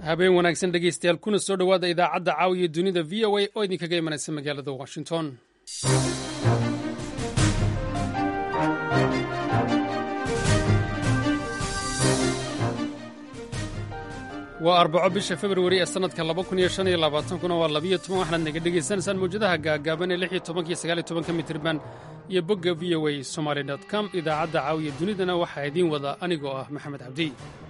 habeen wanaagsan dhegeystayaal kuna soo dhowaada idaacadda caawiya dunida v o a oo idinkaga imanaysa magaalada washington waa arbaco bisha februari ee sannadka kuna waa labiyo toban waxaad naga dhegaysanaysaan mawjadaha gaagaaban ee lixiyo tobankiyo sagaaliyo tobanka mitirban iyo bogga v o a somaly com idaacadda caawiya dunidana waxaa idiin wada anigoo ah maxamed cabdi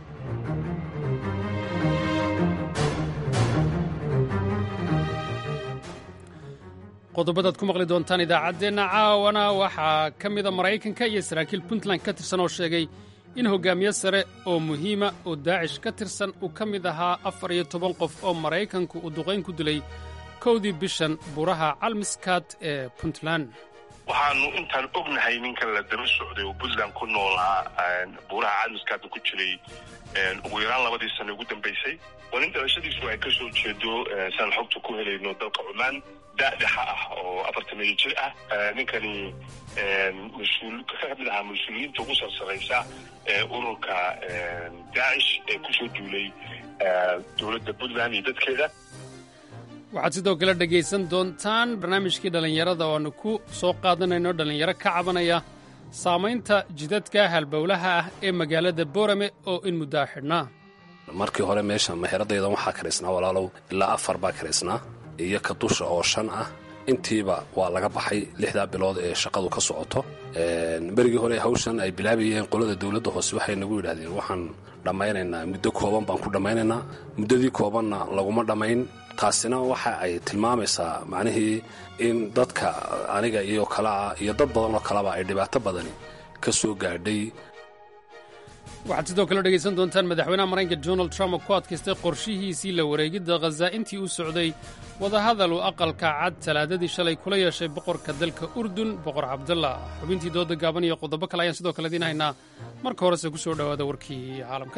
qodobadaad ku maqli doontaan idaacaddeenna caawana waxaa ka mida maraykanka iyo saraakiil puntland ka tirsan oo sheegay in hoggaamiye sare oo muhiima oo daacish ka tirsan uu ka mid ahaa afar iyo toban qof oo maraykanku uu duqayn ku dilay kowdii bishan buuraha calmiskaad ee puntland waxaanu intaan ognahay ninkan la daba socday oo puntland ku noolaa buuraha calmiskaadna ku jiray ugu yaraan labadii sano ugu dambaysay waa nin dhalashadiisu ay ka soo jeedo saan xogta ku helayno dalka cumaan daadhexa ah oo afartamiyo jir ah ninkani mas-uul ka mid ahaa mas-uuliyiinta ugu sarsaraysa ee ururka daacish ee kusoo duulay dowladda puntland iyo dadkeeda waxaad sidoo kale dhegaysan doontaan barnaamijkii dhallinyarada oo aanu ku soo qaadanayno dhallinyaro ka cabanaya saamaynta jidadka halbowlaha ah ee magaalada boorame oo in muddaa xidhnaa markii hore meesha meheradaydan waxaa karaysnaa walaalow ilaa afar baa karaysnaa iyo ka dusha oo shan ah intiiba waa laga baxay lixdaa bilood ee shaqadu ka socoto berigii hore hawshan ay bilaabayeen qolada dowladda hoose waxay nagu yidhahdeen waxaan dhammaynaynaa muddo kooban baan ku dhammaynaynaa muddadii koobanna laguma dhammayn taasina waxa ay tilmaamaysaa macnihii in dadka aniga iyo kalea iyo dad badan oo kaleba ay dhibaato badani ka soo gaadhay waxaad sidoo kale dhegaysan doontaan madaxweynaha maraykanka donald trump oo ku adkaystay qorshihiisii la wareegidda khaza intii uu socday wadahadal uu aqalka cad talaadadii shalay kula yeeshay boqorka dalka urdun boqor cabdalla xubintii dooda gaaban iyo qodobo kale ayaan sidoo kale idiin haynaa marka horese ku soo dhowaada warkii caalamka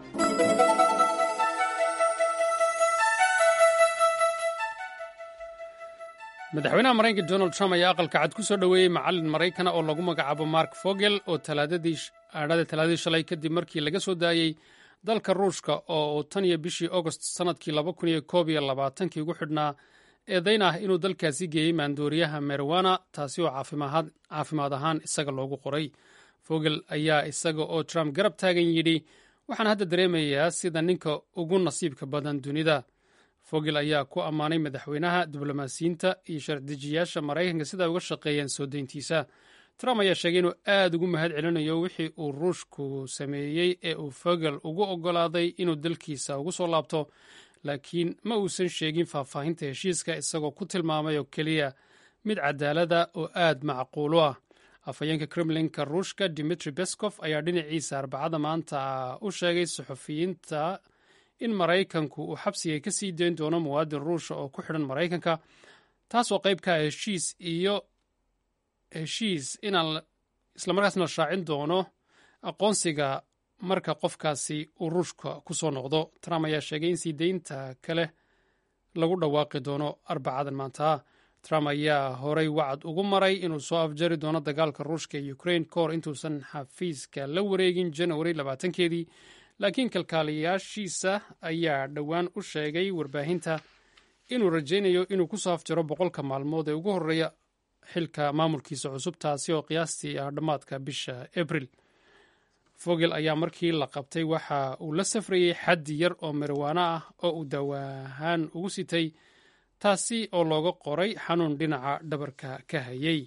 madaxweynaha maraykanka donald trump ayaa aqalka cad ku soo dhoweeyey macallin maraykana oo lagu magacaabo mark fogel oo aadhada talaadadii shalay kadib markii laga soo daayey dalka ruushka oo uu tan iyo bishii agost sannadkii kii ugu xidhnaa eedayn ah inuu dalkaasi geeyey maandooriyaha merwana taasi oo caafimaad ahaan isaga loogu qoray fogel ayaa isaga oo trump garab taagan yidhi waxaan hadda dareemayaa sida ninka ugu nasiibka badan dunida fogel ayaa ku ammaanay madaxweynaha diblomaasiyiinta iyo sharcidejiyaasha maraykanka sida uga shaqeeyeen soo deyntiisa trump ayaa sheegay inuu aad ugu mahad celinayo wixii uu ruushku sameeyey ee uu fogel ugu oggolaaday inuu dalkiisa ugu soo laabto laakiin ma uusan sheegin faahfaahinta heshiiska isagoo ku tilmaamay oo keliya mid cadaalada oo aad macquulo ah afhayeenka kremlinka ruushka dimitri beskov ayaa dhinaciisa arbacada maanta u sheegay saxufiyiinta in maraykanku uu xabsiga ka sii dayn doono muwaadin ruusha oo ku xidhan maraykanka taasoo qayb ka ah heshiis iyo heshiis inaan islamarkaasna la shaacin doono aqoonsiga marka qofkaasi uu ruushka ku soo noqdo trump ayaa sheegay in sii daynta kale lagu dhawaaqi doono arbacadan maanta trump ayaa horay wacad ugu maray inuu soo afjari doono dagaalka ruushka ee ukrain ka hor intuusan xafiiska la wareegin janawari labaatankeedii laakiin kalkaaliyaashiisa ayaa dhowaan u sheegay warbaahinta inuu rajaynayo inuu ku soo afjaro boqolka maalmood ee ugu horreeya xilka maamulkiisa cusub taasi oo qiyaastii ah dhammaadka bisha abril fogel ayaa markii la qabtay waxa uu la safrayey xaddi yar oo marwaano ah oo uu dawaahaan ugu sitay taasi oo looga qoray xanuun dhinaca dhabarka ka hayay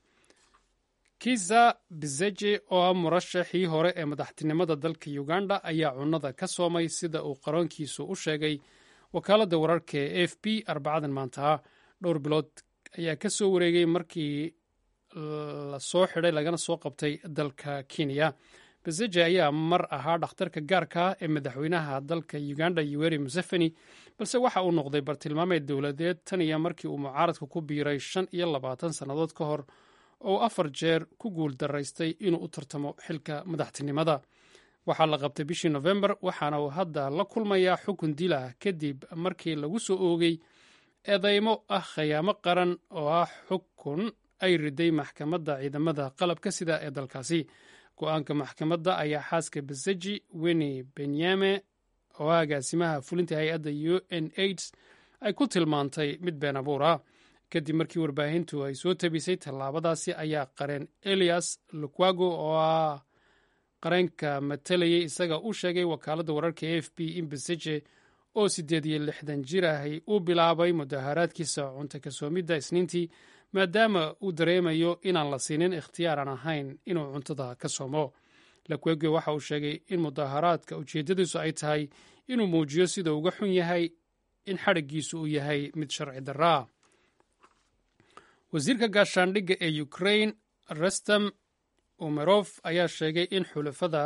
kiza bizeje oo ah murashaxii hore ee madaxtinimada dalka uganda ayaa cunnada ka soomay sida uu qaroonkiisu u sheegay wakaaladda wararka ee a f b arbacadan maantaha dhowr bilood ayaa ka soo wareegay markii la soo xidhay lagana soo qabtay dalka kenya bezeje ayaa mar ahaa dhakhtarka gaarka ah ee madaxweynaha dalka uganda yoweri museveni balse waxa uu noqday bartilmaameed dowladeed tan iyo markii uu mucaaradka ku biiray shan iyo labaatan sannadood ka hor oo afar jeer ku guul daraystay inuu u tartamo xilka madaxtinimada waxaa la qabtay bishii nofembar waxaana uu hadda la kulmayaa xukun dil ah kadib markii lagu soo oogay eedeymo ah khayaamo qaran oo ah xukun ay riday maxkamadda ciidamada qalabka sida ee dalkaasi go-aanka maxkamadda ayaa xaaska baseji weni benyame oo agaasimaha fulinta hay-adda u n aids ay ku tilmaantay mid been abuur ah kadib markii warbaahintu ay soo tabisay tallaabadaasi ayaa qareen elias lukwago oo ah qareenka matalayay isaga u sheegay wakaaladda wararka a f b in beseje oo siddeed iyo lixdan jir ahay uu bilaabay mudaharaadkiisa cunto kasoomidda isniintii maadaama uu dareemayo inaan la siinin ikhtiyaar aan ahayn inuu cuntada ka soomo lakwego waxa uu sheegay in mudaharaadka ujeeddadiisu ay tahay inuu muujiyo sida uga xun yahay in xadhiggiisu uu yahay mid sharci darraa wasiirka gaashaandhigga ee ukrain restam umerof ayaa sheegay in xulafada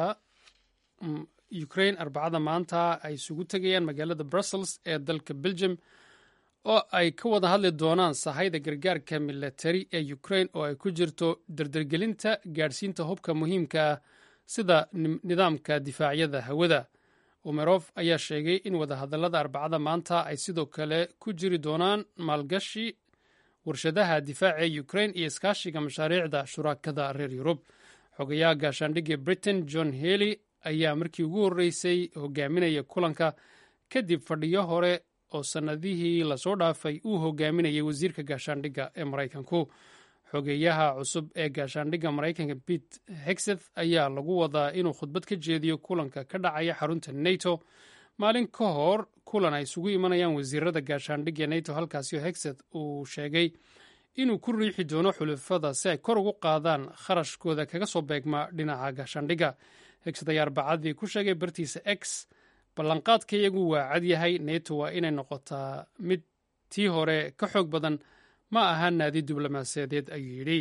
ukrain arbacada maanta ay isugu tegayaan magaalada brussels ee dalka belgium oo ay ka wada hadli doonaan sahayda gargaarka milatari ee ukrain oo ay ku jirto dardargelinta gaadhsiinta hubka muhiimka ah sida nidaamka difaacyada hawada umerof ayaa sheegay in wadahadallada arbacada maanta ay sidoo kale ku jiri doonaan maalgashi warshadaha difaaca ee ukrain iyo iskaashiga mashaariicda shuraakada reer yurub xogayaha gaashaandhigga britain john hely ayaa markii ugu horreysay hogaaminaya kulanka kadib fadhiyo hore oo sannadihii lasoo dhaafay uu hogaaminayay wasiirka gaashaandhigga ee maraykanku xogeeyaha cusub ee gaashaandhigga maraykanka pete hexeth ayaa lagu wadaa inuu khudbad ka jeediyo kulanka ka dhacaya xarunta nato maalin ka hor kulan ay isugu imanayaan wasiirada gaashaandhigga nato halkaasi oo hexeth uu sheegay inuu ku riixi doono xulafada si ay kor ugu qaadaan kharashkooda kaga soo beegma dhinaca gaashaandhigga hexeth ayaa arbacadii ku sheegay bartiisa x ballanqaadka iyagu waa cad yahay neto waa inay noqotaa mid tii hore ka xoog badan ma aha naadi diblomaasiyadeed ayuu yidhi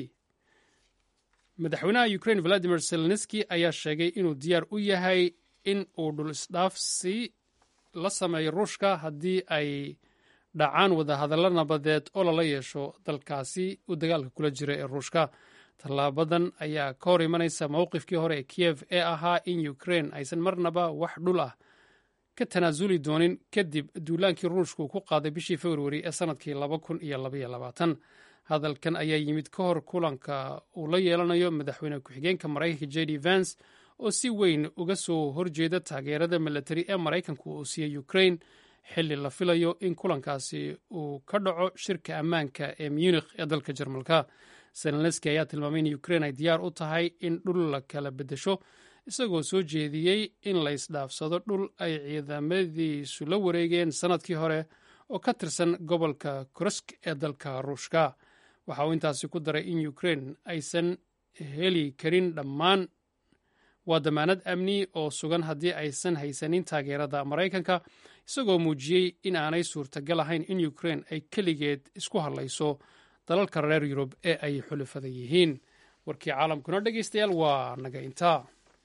madaxweynaha ukrain valadimir zelenski ayaa sheegay inuu diyaar u yahay in uu dhul isdhaafsi la sameeyo ruushka haddii ay dhacaan wadahadallo nabadeed oo lala yeesho dalkaasi uu dagaalka kula jira ee ruushka tallaabadan ayaa ka hor imanaysa mowqifkii hore ee kiyev ee ahaa in ukrain aysan marnaba wax dhul ah ka tanaasuli doonin kadib duulaankii ruushku ku qaaday bishii februari ee sannadkii laba kun iyo labaiyo labaatan hadalkan ayaa yimid ka hor kulanka uu la yeelanayo madaxweyne ku-xigeenka maraykanka j d vance oo si weyn uga soo horjeeda taageerada milatari ee maraykanku uu siiyey ukrain xilli la filayo in kulankaasi uu ka dhaco shirka ammaanka ee munikh ee dalka jarmalka zelenski ayaa tilmaamay in ukrain ay diyaar u tahay in dhul la kala beddesho isagoo soo jeediyey in la isdhaafsado dhul ay ciidamadiisu la wareegeen sannadkii hore oo ka tirsan gobolka korosk ee dalka ruushka waxa uu intaasi ku daray in ukrain aysan heli karin dhammaan waa damaanad amni oo sugan haddii aysan haysanin taageerada maraykanka isagoo muujiyey in aanay suurtagal ahayn in ukrain ay keligeed isku hadlayso dalalka reer yurub ee ay xulafada yihiin warkii caalamkuna dhegeystayaal waa naga intaa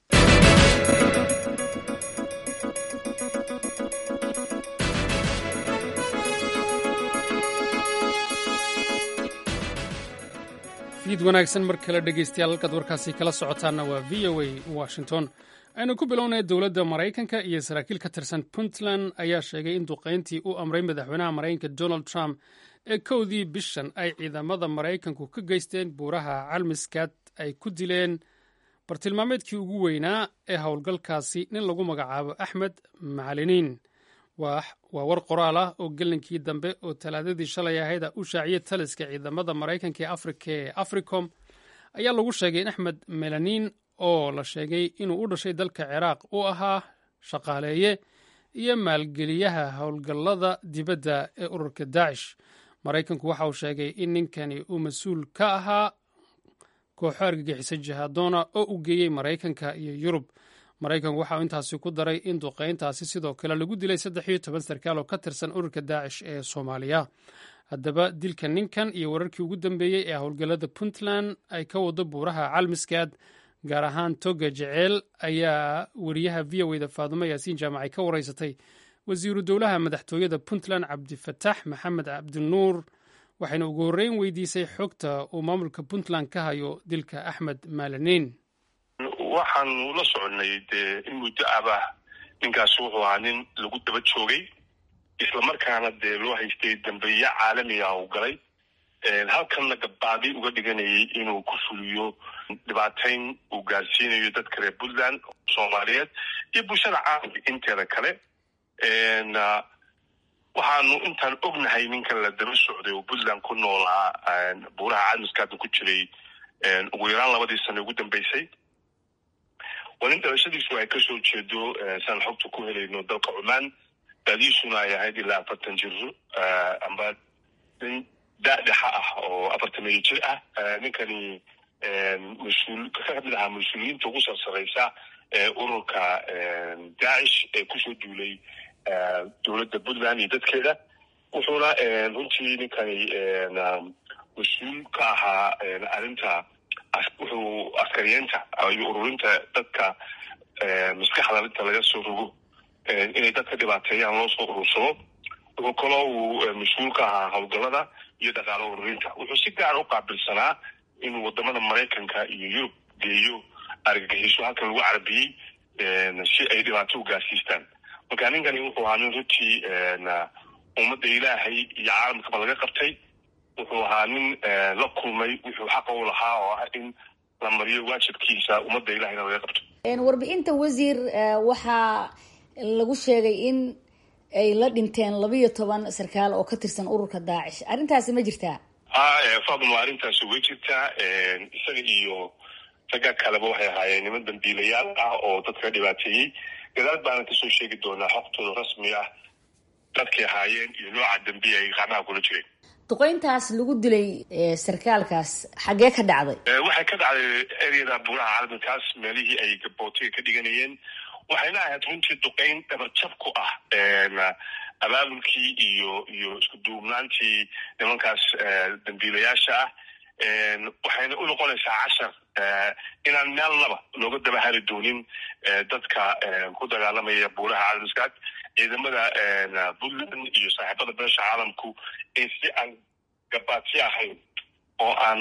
fiid wanaagsan mar kale dhegeystayaal halkaad warkaasi kala socotaanna waa v o a washington aynu ku bilownay dowladda maraykanka iyo saraakiil ka tirsan puntland ayaa sheegay in duqayntii u amray madaxweynaha maraykanka donald trump ee kowdii bishan ay ciidamada maraykanku ka geysteen buuraha calmiskaad ay ku dileen bartilmaameedkii ugu weynaa ee howlgalkaasi nin lagu magacaabo axmed macaliniin waa war qoraal ah oo gelinkii dambe oo talaadadii shalay ahayda u shaaciyay taliska ciidamada maraykanka ee afrika ee africom ayaa lagu sheegay in axmed melaniin oo la sheegay inuu u dhashay dalka ciraaq uu ahaa shaqaaleeye iyo maalgeliyaha howlgallada dibadda ee ururka daacish maraykanku waxa uu sheegay in ninkani uu mas-uul ka ahaa kooxo argagixisa jihadoona oo u geeyey maraykanka iyo yurub maraykanku waxa uu intaasi ku daray in duqayntaasi sidoo kale lagu dilay saddex iyo toban sarkaal oo ka tirsan ururka daacish ee soomaaliya haddaba dilka ninkan iyo wararkii ugu dambeeyey ee howlgallada puntland ay ka wado buuraha calmiskaad gaar ahaan toga jeceel ayaa weriyaha v o da faadumo yaasiin jaamacay ka wareysatay wasiiru dowlaha madaxtooyada puntland cabdifatax maxamed cabdinuur waxayna ugu horreyn weydiisay xogta uu maamulka puntland ka hayo dilka axmed maalaniin waxaanu la soconay dee in muddo abah ninkaasi wuxuu ahaa nin lagu daba joogay islamarkaana dee loo haystay dambeeya caalamiga u galay halkanna gabbaadi uga dhiganayay inuu ku fuliyo dhibaatayn uu gaarsiinayo dadka reer puntland soomaaliyeed iyo bulshada caalamka inteeda kale waxaanu intaan ognahay ninkan la daba socday oo puntland ku noolaa buuraha cadmiska hadda ku jiray ugu yaraan labadii sano ugu dambeysay waa nin dhalashadiisu ay kasoo jeedo saan xogta ku helayno dalka cumaan daadiisuna ay ahayd ilaa afartan jiro amba nin daadhexa ah oo afartamiyo jir ah ninkani mas-uul ka mid ahaa mas-uuliyiinta ugu sarsaraysa ururka daacish ee kusoo duulay dowladda puntland iyo dadkeeda wuxuuna runtii ninkani mas-uul ka ahaa arrinta wuxuu askariyeenta iyo ururinta dadka maskaxda inta laga soo rogo inay dadka dhibaateeyaan loo soo urursado wuxuu kaloo uu mas-uul ka ahaa howlgallada iyo dhaqaalo ururinta wuxuu si gaara u qaabilsanaa inuu wadamada maraykanka iyo yurub geeyo argagixiso halkan lagu carabiyey si ay dhibaato u gaarsiistaan marka ninkani wuxuu ahaa nin runtii ummadda ilaahay iyo caalamkaba laga qabtay wuxuu ahaa nin la kulmay wuxuu xaqa u lahaa oo ah in la mariyo waajibkiisa ummadda ilahayna laga qabto warbixinta wasiir waxaa lagu sheegay in ay la dhinteen labiyo toban sarkaal oo ka tirsan ururka daacish arrintaasi ma jirtaa fadma arrintaasi way jirtaa isaga iyo ragga kaleba waxay ahaayeen niman dambiilayaal ah oo dadka dhibaateeyey gadaal baana kasoo sheegi doonaa xogtooda rasmi ah dadkay ahaayeen iyo nooca dambi ay qacmaha kula jireen duqeyntaas lagu dilay sarkaalkaas xaggee ka dhacday waxay ka dhacday eryada buuraha caalamkaas meelihii ay gabootiga ka dhiganayeen waxayna ahayd runtii duqeyn dhabarjab ku ah abaabulkii iyo iyo isku duubnaantii nimankaas dambiilayaasha ah waxayna u noqonaysaa cashar inaan meelnaba looga daba hari doonin dadka ku dagaalamaya buuraha caalamskaad ciidamada puntland iyo saaxiibada beesha caalamku in si aan gabaadsi ahayn oo aan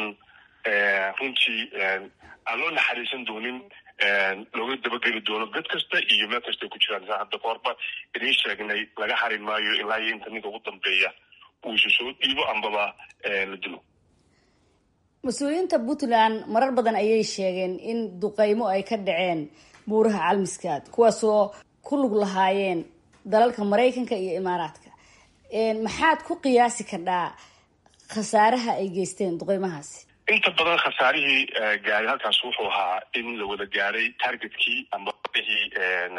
runtii aan loo naxariisan doonin looga dabageli doono dad kasta iyo meel kasta ku jiraan saa hadda kahorba idiin sheegnay laga harin maayo ilaa iyo inta ninka ugu dambeeya uu isu soo dhiibo ambaba la dilo mas-uuliyiinta puntland marar badan ayay sheegeen in duqeymo ay ka dhaceen buuraha calmiskaad kuwaasoo ku lug lahaayeen dalalka maraykanka iyo imaaraadka maxaad ku qiyaasi kardhaa khasaaraha ay geysteen duqeymahaasi inta badan khasaarihii gaaray halkaas wuxuu ahaa in la wada gaaray targetkii ama wixii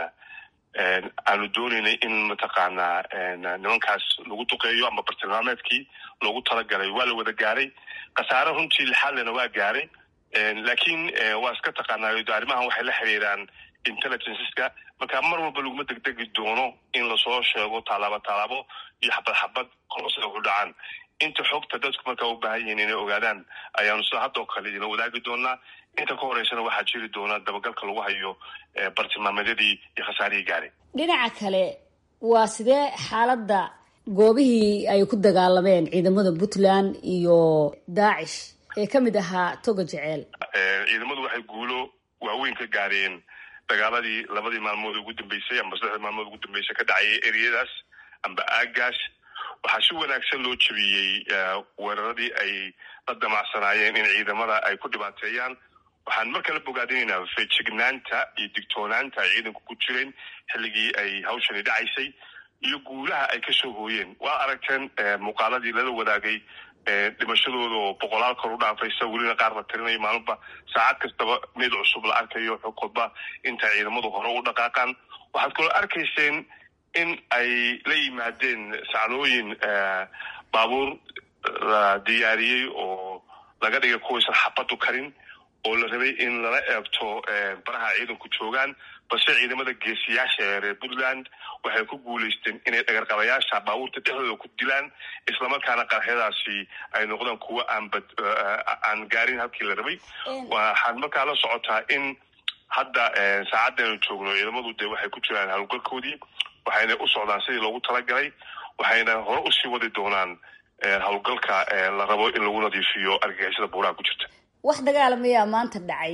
aanu dooneynay in mataqaanaa nimankaas lagu duqeeyo ama bartilmaameedkii loogu talagalay waa la wada gaaray khasaare runtii lixaadlena waa gaaray laakiin waa iska taqaanaayo arrimahan waxay la xiriiraan intelligenceska marka mar walba laguma degdegi doono in lasoo sheego tallaabo tallaabo iyo xabad xabad kolose u dhacaan inta xogta dadku markaa u baahan yihiin inay ogaadaan ayaanu sida haddoo kale idinla wadaagi doonaa inta ka horeysana waxaa jiri doonaa dabagalka lagu hayo bartilmaameedyadii iyo khasaarihii gaaray dhinaca kale waa sidee xaaladda goobihii ay ku dagaalameen ciidamada puntland iyo daacish ee ka mid ahaa toga jeceel ciidamadu waxay guulo waaweyn ka gaareen dagaaladii labadii maalmood ugu dambeysay amba saddexdii maalmood ugu dambeysay ka dhacayay ereyadaas amba aagaas waxaa si wanaagsan loo jebiyey weeraradii ay la damacsanaayeen in ciidamada ay ku dhibaateeyaan waxaan mar kale bogaadinaynaa feejignaanta iyo digtoonaanta ay ciidanku ku jireen xilligii ay hawshani dhacaysay iyo guulaha ay kasoo hooyeen waa aragteen muuqaaladii lala wadaagay dhimashadooda oo boqolaal kor u dhaafaysa welina qaar la tirinayo maalinba saacad kastaba mid cusub la arkayo xog walba inta ciidamadu hore u dhaqaaqaan waxaad kaloo arkayseen in ay la yimaadeen sacnooyin baabuur la diyaariyey oo laga dhigay kuwaysan xabadu karin oo la rabay in lala eegto baraha ciidanku joogaan balse ciidamada geesiyaasha ee reer puntland waxay ku guulaysteen inay dhagarqabayaasha baabuurta dhexdooda ku dilaan islamarkaana qarxyadaasi ay noqdaan kuwo aanbad aan gaarin halkii la rabay waxaad markaa la socotaa in hadda saacaddeenu joogno ciidamadu dee waxay ku jiraan howlgalkoodii waxayna u socdaan sidii loogu talagalay waxayna hore usii wadi doonaan howlgalka la rabo in lagu nadiifiyo argagixisada buuraha ku jirta wax dagaalamayaa maanta dhacay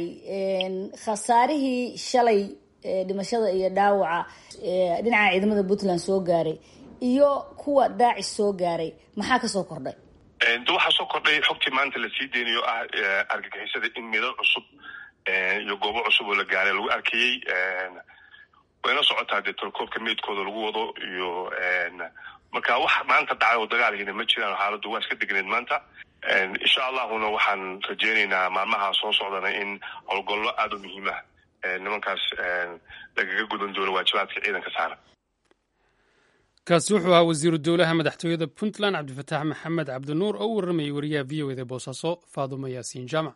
khasaarihii shalay dhimashada iyo dhaawaca dhinaca ciidamada puntland soo gaaray iyo kuwa daacish soo gaaray maxaa kasoo kordhay waxaa soo kordhay xogtii maanta lasii deynayo ah argagixisada in midal cusub iyo goobo cusub oo la gaaray lagu arkayey wayna socotaa dee tolkoobka meydkooda lagu wado iyo marka wax maanta dhacay oo dagaalkiina ma jiraan xaaladdu waa iska degneed maanta insha allahuna waxaan rajeynaynaa maalmaha soo socdana in howlgollo aada u muhiimah nimankaas lagaga gudan doono waajibaadka ciidanka saaran kaasi wuxuu ahaa wasiiru dowlaha madaxtooyada puntland cabdifataax maxamed cabdinuur oo u warramayay wariyaha v o eda boosaaso faadumo yaasiin jaamac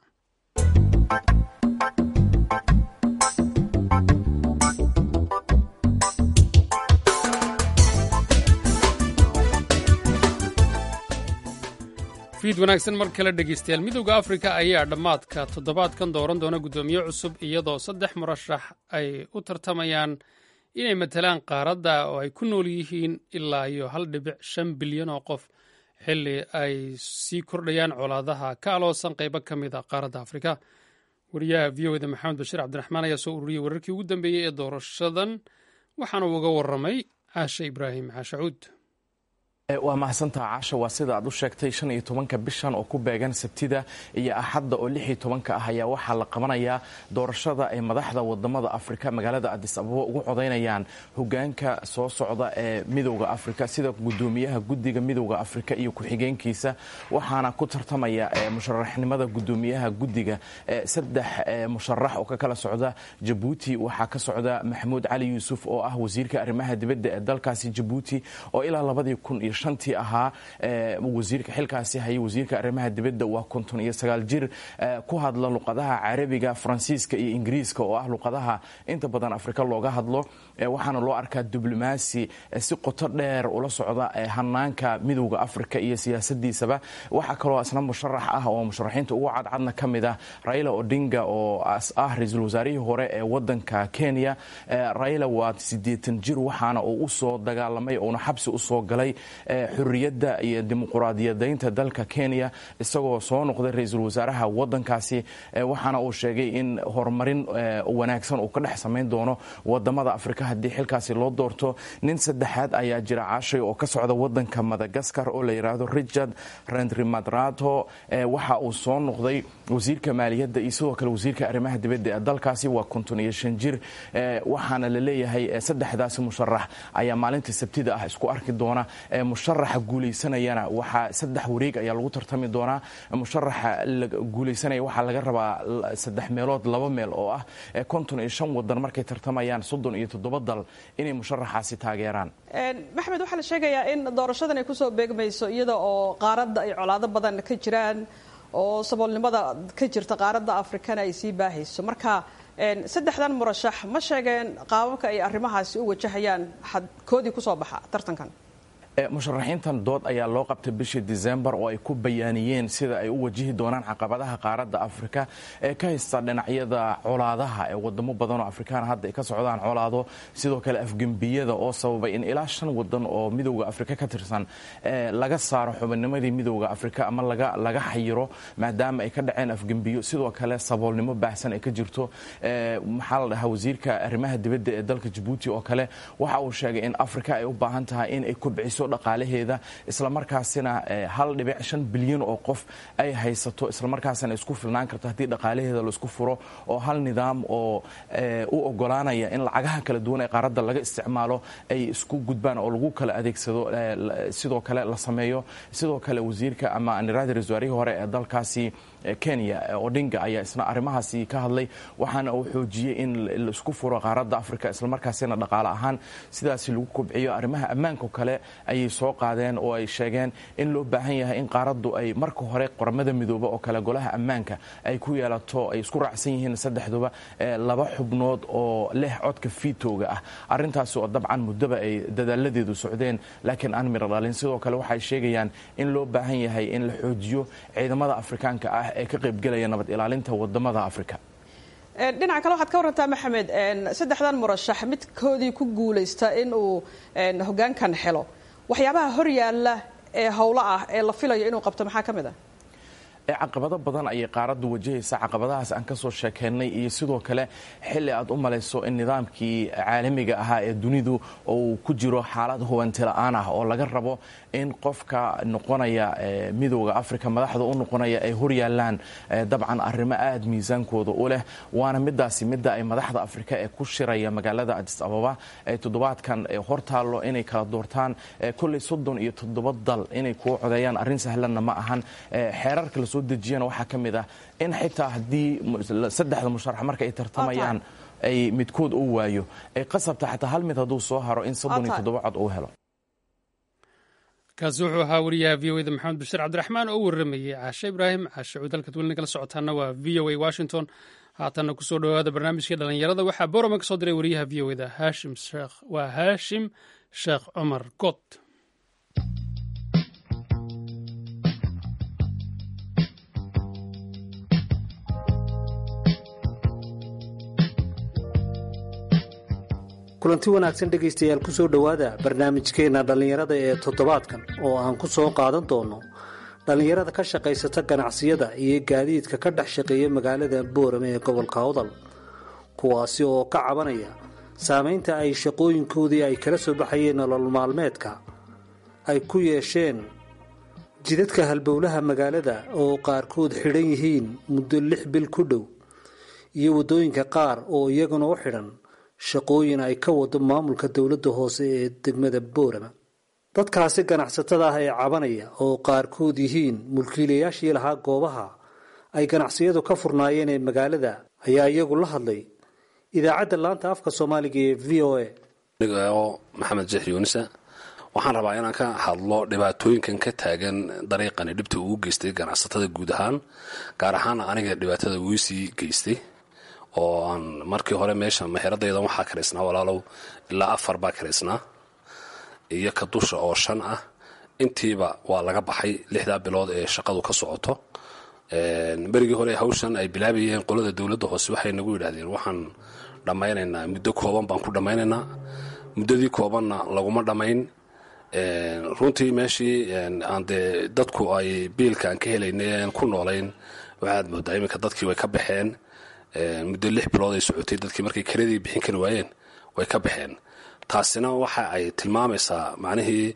fiid wanaagsan mar kale dhegeystayaal midowda afrika ayaa dhammaadka toddobaadkan dooran doona guddoomiye cusub iyadoo saddex murashax ay u tartamayaan inay matalaan qaaradda oo ay ku nool yihiin ilaa iyo hal dhibic shan bilyan oo qof xilli ay sii kordhayaan colaadaha ka aloosan qaybo ka mid a qaaradda afrika wariyaha v o eda maxamed bashiir cabdiraxmaan ayaa soo ururiyey wararkii ugu dambeeyey ee doorashadan waxaana uga warramay caashe ibraahim caashacuud waa mahadsantaha caasha waa sida aad u sheegtay shan iyo tobanka bishan oo ku beegan sabtida iyo axadda oo lix iyo tobanka ah ayaa waxaa la qabanayaa doorashada ay madaxda wadamada afrika magaalada adis ababa ugu codaynayaan hogaanka soo socda ee midowda afrika sida gudoomiyaha guddiga midowda afrika iyo ku-xigeenkiisa waxaana ku tartamaya musharaxnimada gudoomiyaha guddiga saddex musharax oo ka kala socda jabuuti waxaa ka socda maxamuud cali yuusuf oo ah wasiirka arrimaha dibadda ee dalkaasi jabuuti oo ilaa labadii kun iyo shantii ahaa wasiirka xilkaasi hayay wasiirka arrimaha dibadda waa konton iyo sagaal jir ku hadla luqadaha carabiga faransiiska iyo ingiriiska oo ah luqadaha inta badan afrika looga hadlo waxaana loo arkaa diblomaasi si qoto dheer ula socda hanaanka midowda afrika iyo siyaasadiisaba waxaa kaloo isna musharax ah oo musharaxiinta ugu cadcadna ka mid ah raila odinga oo ah ra-iisul wasaarihii hore ee wadanka kenya raila waa siddeetan jir waxaana uu usoo dagaalamay uuna xabsi usoo galay xuriyadda iyo dimuquraadiyadaynta dalka kenya isagoo soo noqday ra-iisul wasaaraha wadankaasi waxaana uu sheegay in horumarin wanaagsan uu ka dhex samayn doono wadamada afrika haddii xilkaasi loo doorto nin saddexaad ayaa jira caashay oo ka socda wadanka madagaskar oo la yidhaahdo richard rendrimadrato waxa uu soo noqday wasiirka maaliyadda iyo sidoo kale wasiirka arrimaha dibadda ee dalkaasi waa konton iyo shan jir waxaana la leeyahay saddexdaasi musharax ayaa maalinta sabtida ah isku arki doona musharaxa guulaysanayana waxaa saddex wareeg ayaa lagu tartami doonaa musharaxa guulaysanaya waxaa laga rabaa saddex meelood laba meel oo ah konton iyo shan wadan markay tartamayaan soddon iyo toddoba dal inay musharaxaasi taageeraan maxamed waxaa la sheegayaa in doorashadan ay kusoo beegmayso iyada oo qaaradda ay colaado badan ka jiraan oo saboolnimada ka jirta qaaradda afrikana ay sii baahayso marka saddexdan murashax ma sheegeen qaababka ay arrimahaasi u wajahayaan koodii kusoo baxa tartankan musharaxiintan dood ayaa loo qabtay bishii disembar oo ay ku bayaaniyeen sida ay u wajihi doonaan caqabadaha qaaradda afrika ee ka haysta dhinacyada colaadaha ee wadamo badan oo afrikaan hadda ay ka socdaan colaado sidoo kale afgembiyada oo sababay in ilaa shan wadan oo midowda afrika ka tirsan laga saaro xubinnimadii midowda afrika ama laga xayiro maadaama ay ka dhaceen afgembiyo sidoo kale saboolnimo baahsan ay ka jirto maxaa la dhahaa wasiirka arrimaha dibadda ee dalka jabuuti oo kale waxa uu sheegay in afrika ay u baahan tahay in ay kubciso dhaqaalaheeda islamarkaasina hal dhibic shan bilyan oo qof ay haysato islamarkaasina isku filnaan karto haddii dhaqaalaheeda laisku furo oo hal nidaam oo u ogolaanaya in lacagaha kala duwan ee qaaradda laga isticmaalo ay isku gudbaan oo lagu kala adeegsado sidoo kale la sameeyo sidoo kale wasiirka ama niraadi raswaarihii hore ee dalkaasi kenya odinga ayaa isna arrimahaasi ka hadlay waxaana uu xoojiyey in laisku furo qaaradda afrika islamarkaasina dhaqaale ahaan sidaasi lagu kobciyo arrimaha ammaanka kale ayay soo qaadeen oo ay sheegeen in loo baahan yahay in qaaraddu ay marka hore qoramada midooba oo kale golaha ammaanka ay ku yeelato ay isku raacsan yihiin saddexduba laba xubnood oo leh codka fiitooga ah arrintaasi oo dabcan muddoba ay dadaaladeedu socdeen laakiin aan miro dhalin sidoo kale waxay sheegayaan in loo baahan yahay in la xoojiyo ciidamada afrikaanka ah ee ka qaybgelaya nabad ilaalinta wadamada afrika dhinaca kale waxaad ka warantaa maxamed saddexdan murashax midkoodii ku guulaysta in uu hogaankan helo waxyaabaha hor yaalla ee howlo ah ee la filayo inuu qabto maxaa ka mid ah caqabado badan ayay qaaraddu wajahaysa caqabadahaas aan ka soo sheekaynay iyo sidoo kale xilli aad u malayso in nidaamkii caalamiga ahaa ee dunidu uu ku jiro xaalad hubanti la-aan ah oo laga rabo in qofka noqonaya midooda afrika madaxda u noqonaya ay horyaalaan dabcan arrimo aad miisaankooda u leh waana midaasi midda ay madaxda afrika ee ku shiraya magaalada adis ababa ee toddobaadkan hortaallo inay kala doortaan kolley soddon iyo toddoba dal inay kuwa codeeyaan arrin sahlanna ma ahan xeerarka lasoo dejiyana waxaa ka mid ah in xitaa haddii saddexda musharax marka ay tartamayaan ay midkood u waayo ay qasabta xataa hal mid hadduu soo haro in soddon iyo toddoba cod uu helo kaasi wuxuu ahaa wariyaha v o eda maxamed bashiir cabdiraxmaan oo u warramayey caashe ibraahim caashe cuud halkaad welina kala socotaana waa v o a washington haatanna kusoo dhowaada barnaamijkii dhallinyarada waxaa borama ka soo diray wariyaha v o eda haashim sheekh waa haashim sheekh cumar god kulanti wanaagsan dhegaystayaal ku soo dhowaada barnaamijkeenna dhallinyarada ee toddobaadkan oo aan ku soo qaadan doono dhallinyarada ka shaqaysata ganacsiyada iyo gaadiidka ka dhex shaqeeya magaalada boorame ee gobolka awdal kuwaasi oo ka cabanaya saamaynta ay shaqooyinkoodii ay kala soo baxayeen nolol maalmeedka ay ku yeesheen jidadka halbowlaha magaalada oo qaarkood xidhan yihiin muddo lix bil ku dhow iyo waddooyinka qaar oo iyaguna u xidhan shaqooyin ay ka wado maamulka dowladda hoose ee degmada boorama dadkaasi ganacsatada ah ee cabanaya oo qaarkood yihiin mulkiilayaashii lahaa goobaha ay ganacsiyadu ka furnaayeen ee magaalada ayaa iyagu la hadlay idaacadda laanta afka soomaaliga ee v o a oo maxamed jeex yuunisa waxaan rabaa inaan ka hadlo dhibaatooyinkan ka taagan dariiqani dhibta uu geystay ganacsatada guud ahaan gaar ahaan aniga dhibaatada uu sii geystay oo aan markii hore meesha meheradaydan waxaa karaysnaa walaalow ilaa afar baa karaysnaa iyo ka dusha oo shan ah intiiba waa laga baxay lixdaa bilood ee shaqadu ka socoto berigii hore hawshan ay bilaabayeen qolada dowladda hoose waxay nagu yidhahdeen waxaan dhammaynaynaa muddo kooban baan ku dhammaynaynaa muddadii koobanna laguma dhammayn runtii meeshii aan dee dadku ay biilka aan ka helaynay ku noolayn waxaad moodaa iminka dadkii way ka baxeen muddo lix bilood ay socotay dadkii markay karadii bixin kari waayeen way ka baxeen taasina waxa ay tilmaamaysaa macnihii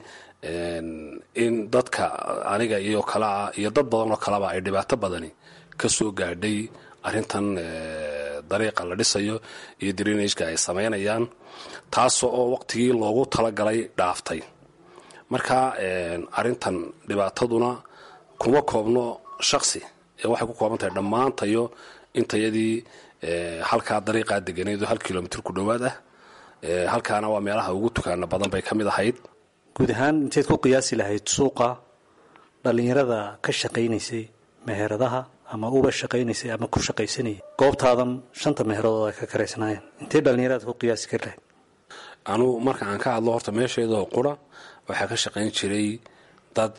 in dadka aniga iyo kalea iyo dad badan oo kaleba ay dhibaato badani ka soo gaadhay arrintan dariiqa la dhisayo iyo drinageka ay samaynayaan taas oo waqtigii loogu talagalay dhaaftay marka arrintan dhibaataduna kuma koobno shaksi ee waxay ku kooban tahay dhammaantayo intayadii halkaa dariiqaa deganeedo hal kilomitr ku dhowaad ah halkaana waa meelaha ugu tukaana badan bay ka mid ahayd guud ahaan inteed ku qiyaasi lahayd suuqa dhallinyarada ka shaqaynaysay meheradaha ama uba shaqaynaysay ama ku shaqaysanayay goobtaadan shanta meheradoood ay ka karaysnaayeen intee dhallinyarada ku qiyaasi kari lahayd anugu marka aan ka hadlo horta meesheedao qura waxaa ka shaqayn jiray dad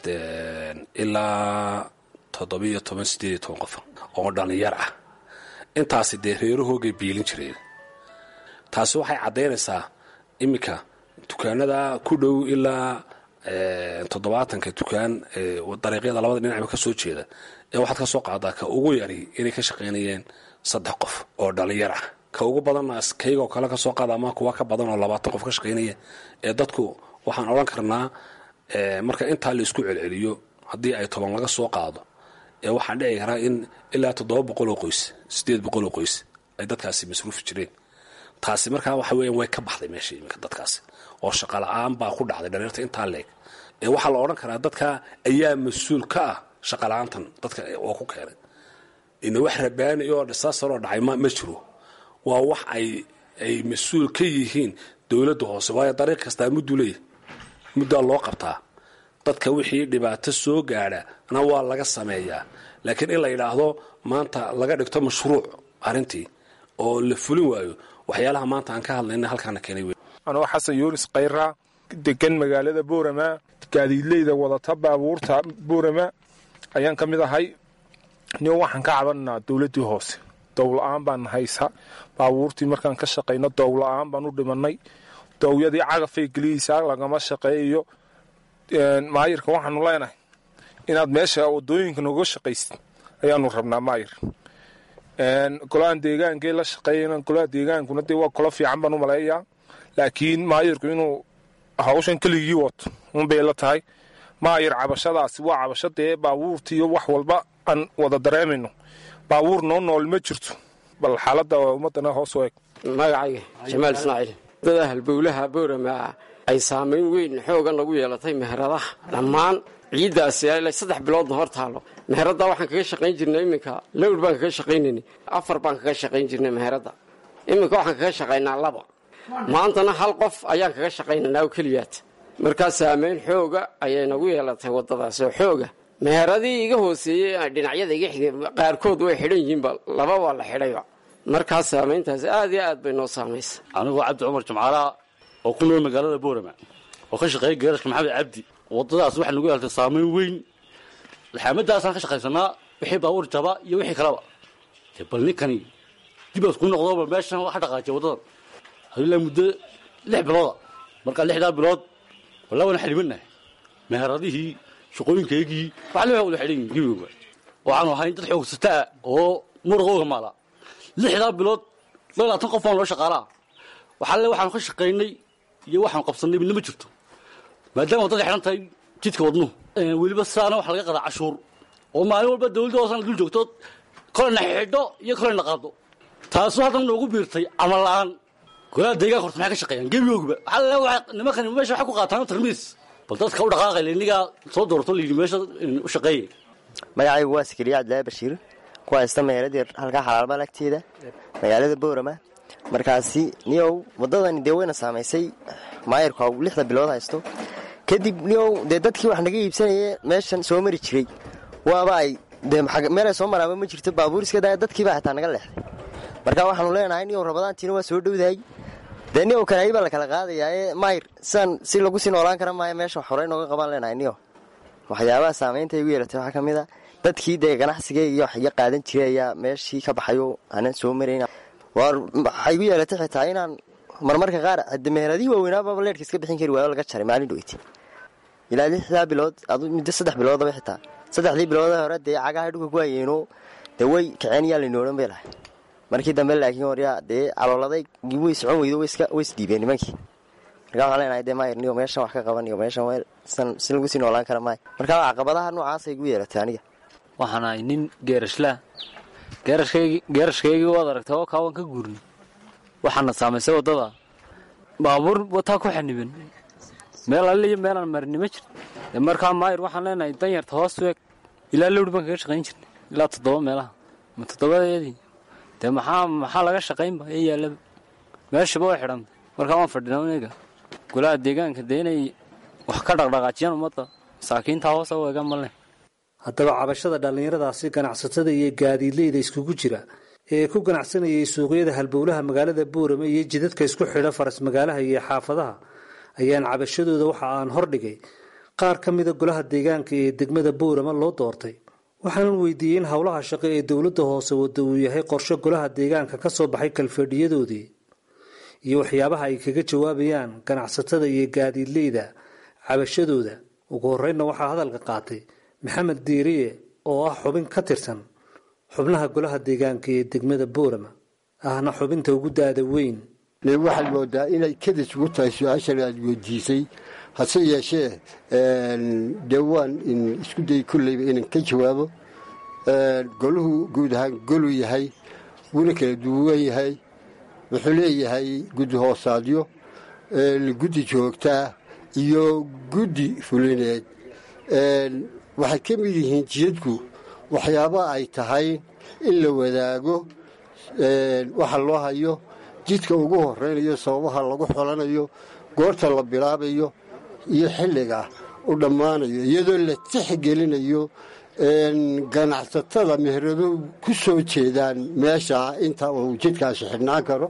ilaa toddobiiyo toban sideed iyo toban qof oo dhallinyar ah intaasi dee reerahoogay biilin jireen taasi waxay caddaynaysaa iminka dukaanada ku dhow ilaa toddobaatanka dukaan dariiqyada labada dhinacba ka soo jeeda ee waxaad ka soo qaadaa ka ugu yari inay ka shaqaynayeen saddex qof oo dhallinyar ah ka ugu badanna kaygoo kale ka soo qaada ama kuwa ka badan oo labaatan qof ka shaqaynaya ee dadku waxaan odhan karnaa marka intaa la isku celceliyo haddii ay toban laga soo qaado ee waxaa dhici karaa in ilaa toddoba boqoloo qoys sideed boqoloo qoys ay dadkaasi masruufi jireen taasi markaa waxa weeyaan way ka baxday meesha iminka dadkaasi oo shaqala-aan baa ku dhacday dhaliirta intaa leeg ee waxaa la odhan karaa dadka ayaa mas-uul ka ah shaqala-aantan dadka oo ku keenay ina wax rabaani oo dhisaasaroo dhacay ma jiro waa wax ay ay mas-uul ka yihiin dowladda hoose waayo dariiq kastaa mudduu leeyahy muddaa loo qabtaa dadka wixii dhibaato soo gaadha na waa laga sameeyaa laakiin in la yidhaahdo maanta laga dhigto mashruuc arrintii oo la fulin waayo waxyaalaha maanta aan ka hadlayna halkaana keenay wey anoo xasan yuunis khayra degan magaalada boorama gaadiidleyda wadata baabuurta boorama ayaan ka mid ahay nin waxaan ka cabanaa dowladdii hoose dowla-aan baan haysa baabuurtii markaan ka shaqayno dowla-aan baan u dhimanay dowyadii cagafay geliyeysaa lagama shaqeeyo maayirka waxaanu leenahay inaad meesha wadooyinka noga shaqaysid ayaanu rabnaa maayir golahan deegaankee la shaqeeyana golaha deegaankuna dee waa kolo fiican baan u maleeyaa laakiin maayirku inuu hawshan keligii wato unbay la tahay maayir cabashadaasi waa cabasho dee baabuurta iyo wax walba aan wada dareemayno baabuur noo nool ma jirto bal xaaladda ummadana hoos u eg magacayga jamaal ismaaciil dada halbowlaha boorama ay saamayn weyn xoogan lagu yeelatay meheradaha dhammaan ciiddaasi ilaa saddex biloodna hor taalo meheradda waxaan kaga shaqayn jirnay iminka lowr baan kaga shaqaynaynay afar baan kaga shaqayn jirnay meheradda iminka waxaan kaga shaqaynaa laba maantana hal qof ayaan kaga shaqaynaynaa oo keliyaat markaa saamayn xooga ayay nagu yeelatay waddadaas oo xooga meheradii iga hooseeyey dhinacyada iga xigay qaarkood way xidhan yihiinba laba waa la xidhayba markaa saamayntaasi aad iyo aad bay noo saamaysa anigoo cabdi cumar jimcaalaha oo ku nool magaalada boorama oo ka shaqeeya geerashka maxamed cabdi waddadaas waxay nagu yeeltay saamayn weyn laxaamadaasaan ka shaqaysanaa wixii baabuur jaba iyo wixii kaleba dee bal ninkani dibaas ku noqdoba meeshan waxa dhaqaajiya waddadan hadilaa muddo lix bilooda markaa lixdaa bilood walaa wana xidhibanahay meheradihii shaqooyinkaygii wax le wada xidhan yihin gebigoba waxaanu ahayn dad xoogsataa oo muraqooga maala lixdaa bilood labaatan qof baan loo shaqaalaa waxaale waxaanu ka shaqaynay iyo waxaanu qabsannay midna ma jirto maadaama waddada xidhan tahay jidka wadnuhu weliba saana waxa laga qadaa cashuur oo maalin walba dawladda hoosana dul joogto kolena xidho iyo kolena qaado taasu haddan noogu biirtay camal la'aan golaha deegaanka horta maxay ka shaqeeyaan gebigoogba waxaa nimankan meesha waxay ku qaataan tarmiis bal dadka u dhaqaaqay inigaa soo doorto layidhi meesha u shaqeeyay magacaygu waa sikriya cabdilaahi bashiir ku haysta meheradii halkaa xalaalbal agteeda magaalada boorama markaasi niyow waddadani dee wayna saamaysay maayirku lixda bilood haysto kadib niyow dee dadkii wax naga iibsanaya meeshan soo mari jiray waaba ay dee meelay soo maraaba ma jirto baabuur iska daaya dadkiibaa xitaa naga leexday marka waxaanu leenahay niyow rabadaantiina waa soo dhowdahay dee niyow kanaayi baa la kala qaadayaa ee maayir siaan si lagu sii noolaan kara maayo meesha horey nooga qabaan leenahay niyow waxyaabaha saamaynta igu yeelatay waxaa ka mid a dadkii dee ganacsiga iyo wax iga qaadan jiray ayaa meeshii ka baxayo aanan soo marayn waxay igu yeelatay xitaa inaan marmarka qaar hade meheradihii waaweynaababa leerka iska bixin kari waayo laga jaray maalin dhoweytay ilaa lixdaa bilood muddo saddex biloodaba xitaa saddexdii bilood hore dee cagaha dhulka ku hayeeno dee way kaceen yaa laynoolan bay lahay markii dambe laakiin horyaa dee calooladay way socon weydo way isdhiibeen nimankii markaa waxaan leenahay dee maayir niyo meeshan wax ka qaban iyo meeshan si lagu sii noolaan kara maayo marka caqabadaha noocaasay igu yeelatay aniga waxaan ahay nin geerashlaa geerashkaygii waad aragtay oo kaawaan ka guurnay waxaana saamaysay waddada baabuur wataa ku xaniban meel alle iyo meelaan marini ma jirto dee markaa maayir waxaan leenahay danyarta hoos u eg ilaa lowr baan kaga shaqayn jirnay ilaa toddoba meelaha ma toddobadeedii dee maxaa maxaa laga shaqaynba ee yaallaba meeshaba way xidhantay markaa waan fadhinaa aniga golaha deegaanka dee inay wax ka dhaqdhaqaajiyaan ummadda masaakiintaa hoosa u eega malne haddaba cabashada dhallinyaradaasi ganacsatada iyo gaadiidleyda iskugu jira ee ku ganacsanayay suuqyada halbowlaha magaalada boorame iyo jidadka isku xidha faras magaalaha iyo xaafadaha ayaan cabashadooda waxa aan hordhigay qaar ka mida golaha deegaanka ee degmada boorama loo doortay waxaanan weydiiyey in howlaha shaqo ee dowladda hoose wadda uu yahay qorshe golaha deegaanka ka soo baxay kalfadhiyadoodii iyo waxyaabaha ay kaga jawaabayaan ganacsatada iyo gaadiidleyda cabashadooda ugu horreynna waxaa hadalka qaatay maxamed diiriye oo ah xubin ka tirsan xubnaha golaha deegaanka ee degmada boorama ahna xubinta ugu daada weyn waxaad moodaa inay kadis ugu tahay su-aashan aad weydiisay hase yeeshee dee waan isku day kolleyba inaan ka jawaabo goluhu guud ahaan goluu yahay wuuna kala duwan yahay wuxuu leeyahay guddi hoosaadyo guddi joogtaa iyo guddi fulineed waxay ka mid yihiin jiyadku waxyaaba ay tahay in la wadaago waxa loo hayo jidka ugu horeynayo sababaha lagu xolanayo goorta la bilaabayo iyo xilliga u dhammaanayo iyadoo la tixgelinayo ganacsatada meherado ku soo jeedaan meesha inta uu jidkaasi xidhnaan karo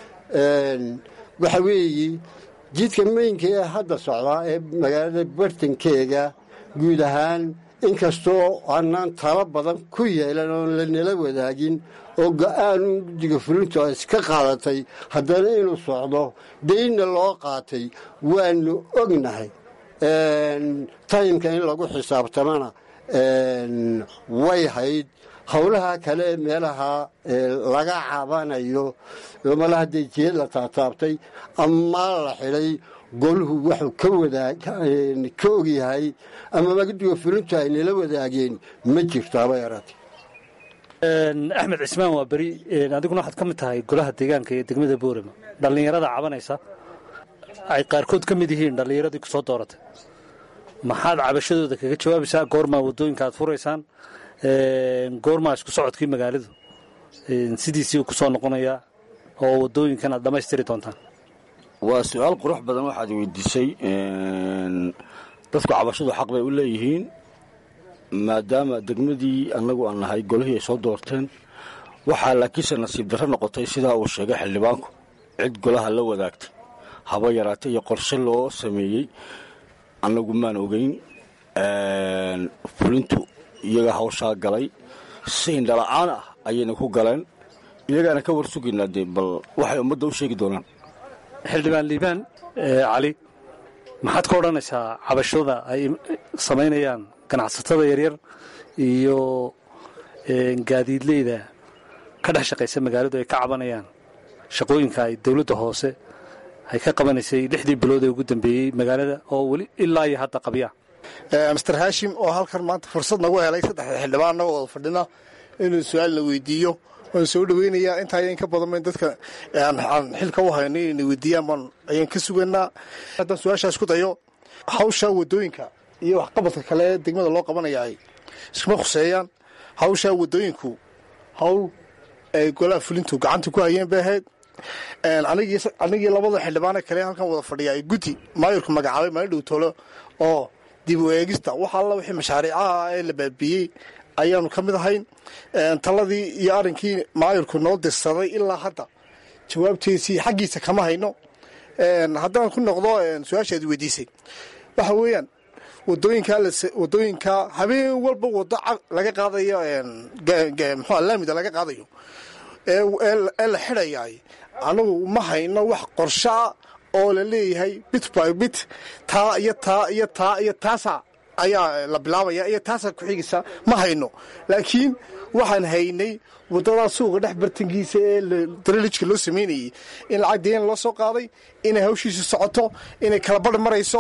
waxa weeye jidka meynka ee hadda socdaa ee magaalada bartankeega guud ahaan inkastoo aanaan talo badan ku yeelan oon lanala wadaagin oo go-aanu guddiga fulintu a iska qaadatay haddana inuu socdo daynna loo qaatay waanu ognahay taymka in lagu xisaabtamana way hayd howlaha kale ee meelaha laga cabanayo lamala hadday jeed la taataabtay ama la xidhay goluhu wuxuu ka wadaag ka ogyahay ama magadiga fulintu ay nala wadaageen ma jirto haba yaraatee axmed cismaan waa beri adiguna waxaad ka mid tahay golaha deegaanka ee degmada boorama dhallinyarada cabanaysa ay qaarkood ka mid yihiin dhallinyaradii ku soo dooratay maxaad cabashadooda kaga jawaabaysaa goormaa waddooyinka aad furaysaan goormaa isku socodkii magaaladu sidiisii ku soo noqonayaa oo waddooyinkan aad dhammaystiri doontaan waa su-aal qurux badan waxaad weydiisay dadku cabashadu xaq bay u leeyihiin maadaama degmadii annagu aan nahay golihii ay soo doorteen waxaa laakiinse nasiib darro noqotay sidaa uu sheegay xildhibaanku cid golaha la wadaagtay haba yaraatay iyo qorshe loo sameeyey annagu maan ogeyn fulintu iyaga hawshaa galay si indhala-aan ah ayayna ku galeen iyagaana ka war sugaynaa dee bal waxay ummadda u sheegi doonaan xildhibaan liibaan cali maxaad ka odhanaysaa cabashada ay samaynayaan ganacsatada yaryar iyo gaadiidleyda ka dhex shaqaysa magaaladu ay ka cabanayaan shaqooyinka ay dowladda hoose ay ka qabanaysay lixdii bilood ee ugu dambeeyey magaalada oo weli ilaa iyo hadda qabya master hashim oo halkan maanta fursad nagu helay saddexda xildhibaan annagoo wada fadhina inuu su-aal la weydiiyo waan soo dhaweynayaa intaa ayaan ka badan dadka aan xilka u hayno inayna weydiiyaan baan ayaan ka suganaa haddaan su-aashaas ku dayo hawsha wadooyinka iyo waxqabadka kale degmada loo qabanaya ay iskuma khuseeyaan hawsha wadooyinku hawl ay golaha fulintu gacanta ku hayeen bay ahayd anigii labada xildhibaane kale halkan wada fadhiya ay guddi maayurku magacaabay maalin dhow tolo oo dib u eegista wax alla wixii mashaariicaha ee la baabiiyey ayaanu ka mid ahayn taladii iyo arrinkii maayurku noo dirsaday ilaa hadda jawaabtiisii xaggiisa kama hayno haddaan ku noqdo su-aashaad weydiisay waxa weeyaan wadooyinka wadooyinka habeen walba wado laga qaadayo mxua laamida laga qaadayo ee la xidhayaay anagu ma hayno wax qorshaa oo la leeyahay bit by bit taa iyo taa iyo taa iyo taasa ayaa la bilaabaya iyo taasa ku-xigaysa ma hayno laakiin waxaan haynay waddadaa suuqa dhex bartankiisa ee daralijka loo samaynayey in lacag deen loo soo qaaday inay hawshiisa socoto inay kala badh marayso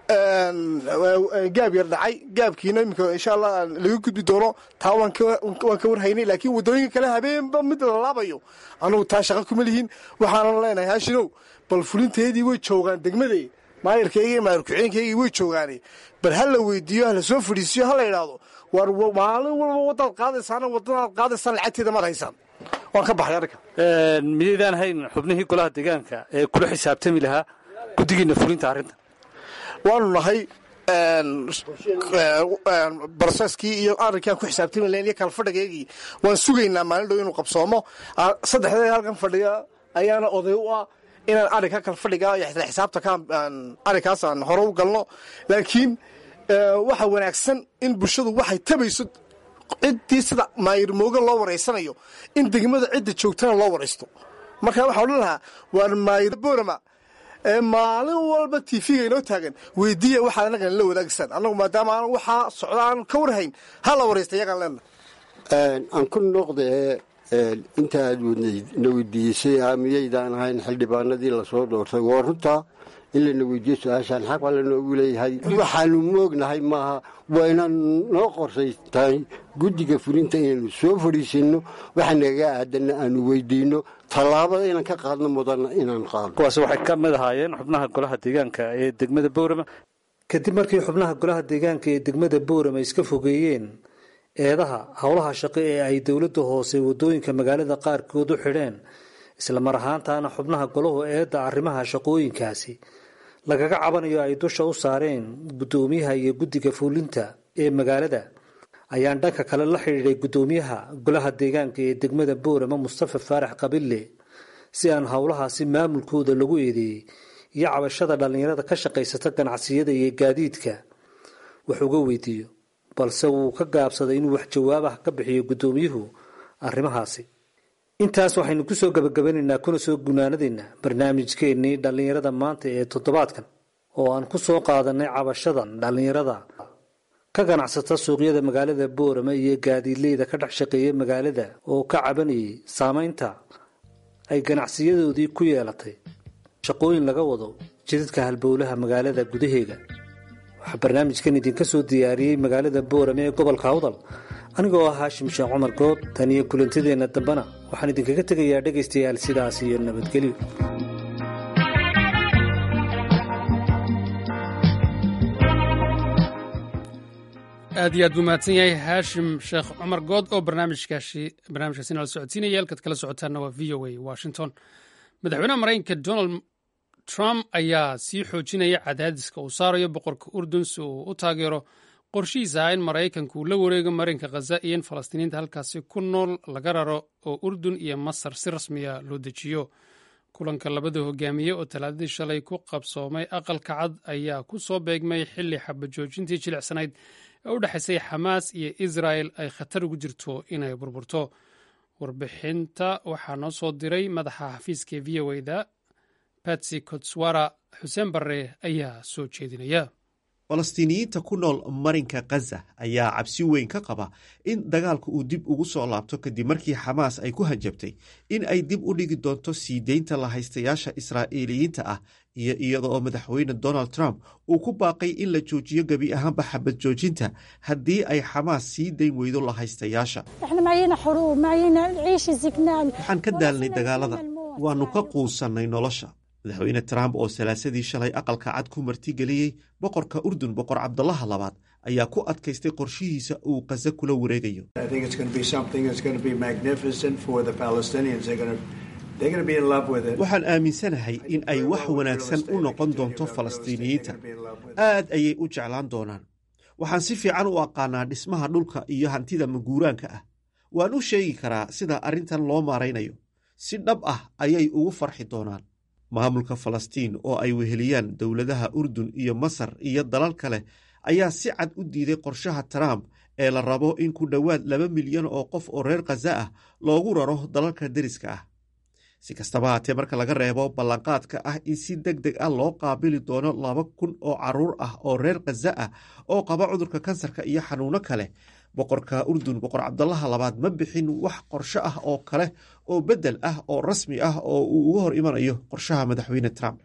gaab yar dhacay gaabkiina iminka insha allah laga gudbi doono taa waan ka warhaynay laakiin waddooyinka kale habeenba mid la laabayo anugu taa shaqa kuma lihin waxaanan leenahay haashinow bal fulinteedii way joogaan degmadee maayarkayga iyo maayar ku-xeenkaygii way joogaane bal ha la weydiiyo ha la soo fadhiisiyo ha la idhaahdo war maalin walba waddaad qaadaysaana waddadaad qaadaysaan lacagteeda maad haysaan waan ka baxay arrinka miyaydaan hayn xubnihii golaha deegaanka ee kula xisaabtami lahaa guddigiina fulinta arrinta waanu nahay broseskii iyo arrinkaan ku xisaabtami lahayn iyo kalfadhigeygii waan sugaynaa maalin dhow inuu qabsoomo saddexdee halkan fadhiya ayaana oday u ah inaan arrinka kalfadhiga iyo xisaabta arrinkaas aan hore u galno laakiin waxa wanaagsan in bulshadu waxay tabayso ciddii sida maayirmooga loo waraysanayo in degmada cidda joogtana loo waraysto marka waxaa odhan lahaa waar maayir boorama maalin walba tv-ga inoo taagan weydiiya waxaad annagan la wadaagisaan annagu maadaama aan waxaa socda aan ka warhayn ha la waraysta iyagaan leenahay aan ku noqdee inta aad na weydiisay miyaydaan ahayn xildhibaanadii lasoo doortay waa runtaa in lana weydiiyo su-aashaan xaq baa lanoogu leeyahay waxaanu moognahay maaha waa inaan noo qorsaytahay guddiga fulinta inaynu soo fadhiisinno waxa nagaga aadanna aanu weydiinno tallaabada inaan ka qaadno mudanna inaan qaadno kuwaasi waxay ka mid ahaayeen xubnaha golaha deegaanka ee degmada boorama kadib markii xubnaha golaha deegaanka ee degmada boorama iska fogeeyeen eedaha howlaha shaqo ee ay dowladda hoose waddooyinka magaalada qaarkood u xidheen islamar ahaantaana xubnaha golahu eedda arrimaha shaqooyinkaasi lagaga cabanayo ay dusha u saareen guddoomiyaha iyo guddiga fuulinta ee magaalada ayaan dhanka kale la xidhiidhay guddoomiyaha golaha deegaanka ee degmada boorama mustafa faarax qabille si aan howlahaasi maamulkooda lagu eedeeyey iyo cabashada dhallinyarada ka shaqaysata ganacsiyada iyo gaadiidka wax uga weydiiyo balse wuu ka gaabsaday inuu wax jawaab ah ka bixiyo guddoomiyuhu arrimahaasi intaas waxaynu kusoo gabagabanaynaa kuna soo gunaanadaynaa barnaamijkeennii dhallinyarada maanta ee toddobaadkan oo aan ku soo qaadanay cabashadan dhallinyarada ka ganacsata suuqyada magaalada boorama iyo gaadiidleyda ka dhex shaqeeya magaalada oo ka cabanayay saameynta ay ganacsiyadoodii ku yeelatay shaqooyin laga wado jidadka halbowlaha magaalada gudaheega waxaa barnaamijkan idinka soo diyaariyey magaalada boorame ee gobolka awdal anigoo ah haashim sheekh cumar good tan iyo kulantideenna dambena waxaan idinkaga tegayaa dhegaystayaal sidaas iyo nabadgelyo aad iyo aad buu mahadsan yahay haashim sheekh cumar good oo barnaamijkaasi barnaamijkaasi nala socodsiinaya halkaad kala socotaana waa v o a washington madaxweynaha maraykanka donald trump ayaa sii xoojinaya cadaadiska uu saarayo boqorka urdun si uu u taageero qorshihiisa ah in maraykanku uu la wareego marinka khaza iyo in falastiiniinta halkaasi ku nool laga raro oo urdun iyo masar si rasmiya loo dejiyo kulanka labada hogaamiye oo talaadadii shalay ku qabsoomay aqalka cad ayaa ku soo beegmay xilli xabajoojintii jilicsanayd ee u dhexaysay xamaas iyo israel ay khatar ugu jirto inay burburto warbixinta waxaa noo soo diray madaxa xafiiska v o da batsy kotswara xuseen barre ayaa soo jeedinaya falastiiniyiinta ku nool marinka khaza ayaa cabsi weyn ka qaba in dagaalka uu dib ugu soo laabto kadib markii xamaas ay ku hanjabtay in ay dib u dhigi doonto sii deynta lahaystayaasha israa'iiliyiinta ah iyo iyada oo madaxweyne donald trump uu ku baaqay in la joojiyo gebi ahaanba xabad joojinta haddii ay xamaas sii dayn weydo lahaystayaasha waxaan ka daalnay dagaalada waannu ka quusannay nolosha madaxweyne trump oo salaasadii shalay aqalka cad ku martigeliyey boqorka urdun boqor cabdalaha labaad ayaa ku adkaystay qorshihiisa uu khaza kula wareegayo waxaan aaminsanahay in ay wax wanaagsan u noqon doonto falastiiniyiinta aad ayay u jeclaan doonaan waxaan si fiican u aqaanaa dhismaha dhulka iyo hantida maguuraanka ah waan u sheegi karaa sida arrintan loo maaraynayo si dhab ah ayay ugu farxi doonaan maamulka falastiin oo ay weheliyaan dowladaha urdun iyo masar iyo dalal kale ayaa si cad u diiday qorshaha trump ee la rabo in ku dhowaad laba milyan oo qof oo reer khaza ah loogu raro dalalka deriska ah si kastaba haatee marka laga reebo ballanqaadka ah in si deg deg ah loo qaabili doono laba kun oo caruur ah oo reer khaza ah oo qaba cudurka kansarka iyo xanuuno kale boqorka urdun boqor cabdalaha labaad ma bixin wax qorsho ah oo kale oo bedel ah oo rasmi ah oo uu uga hor imanayo qorshaha madaxweyne trump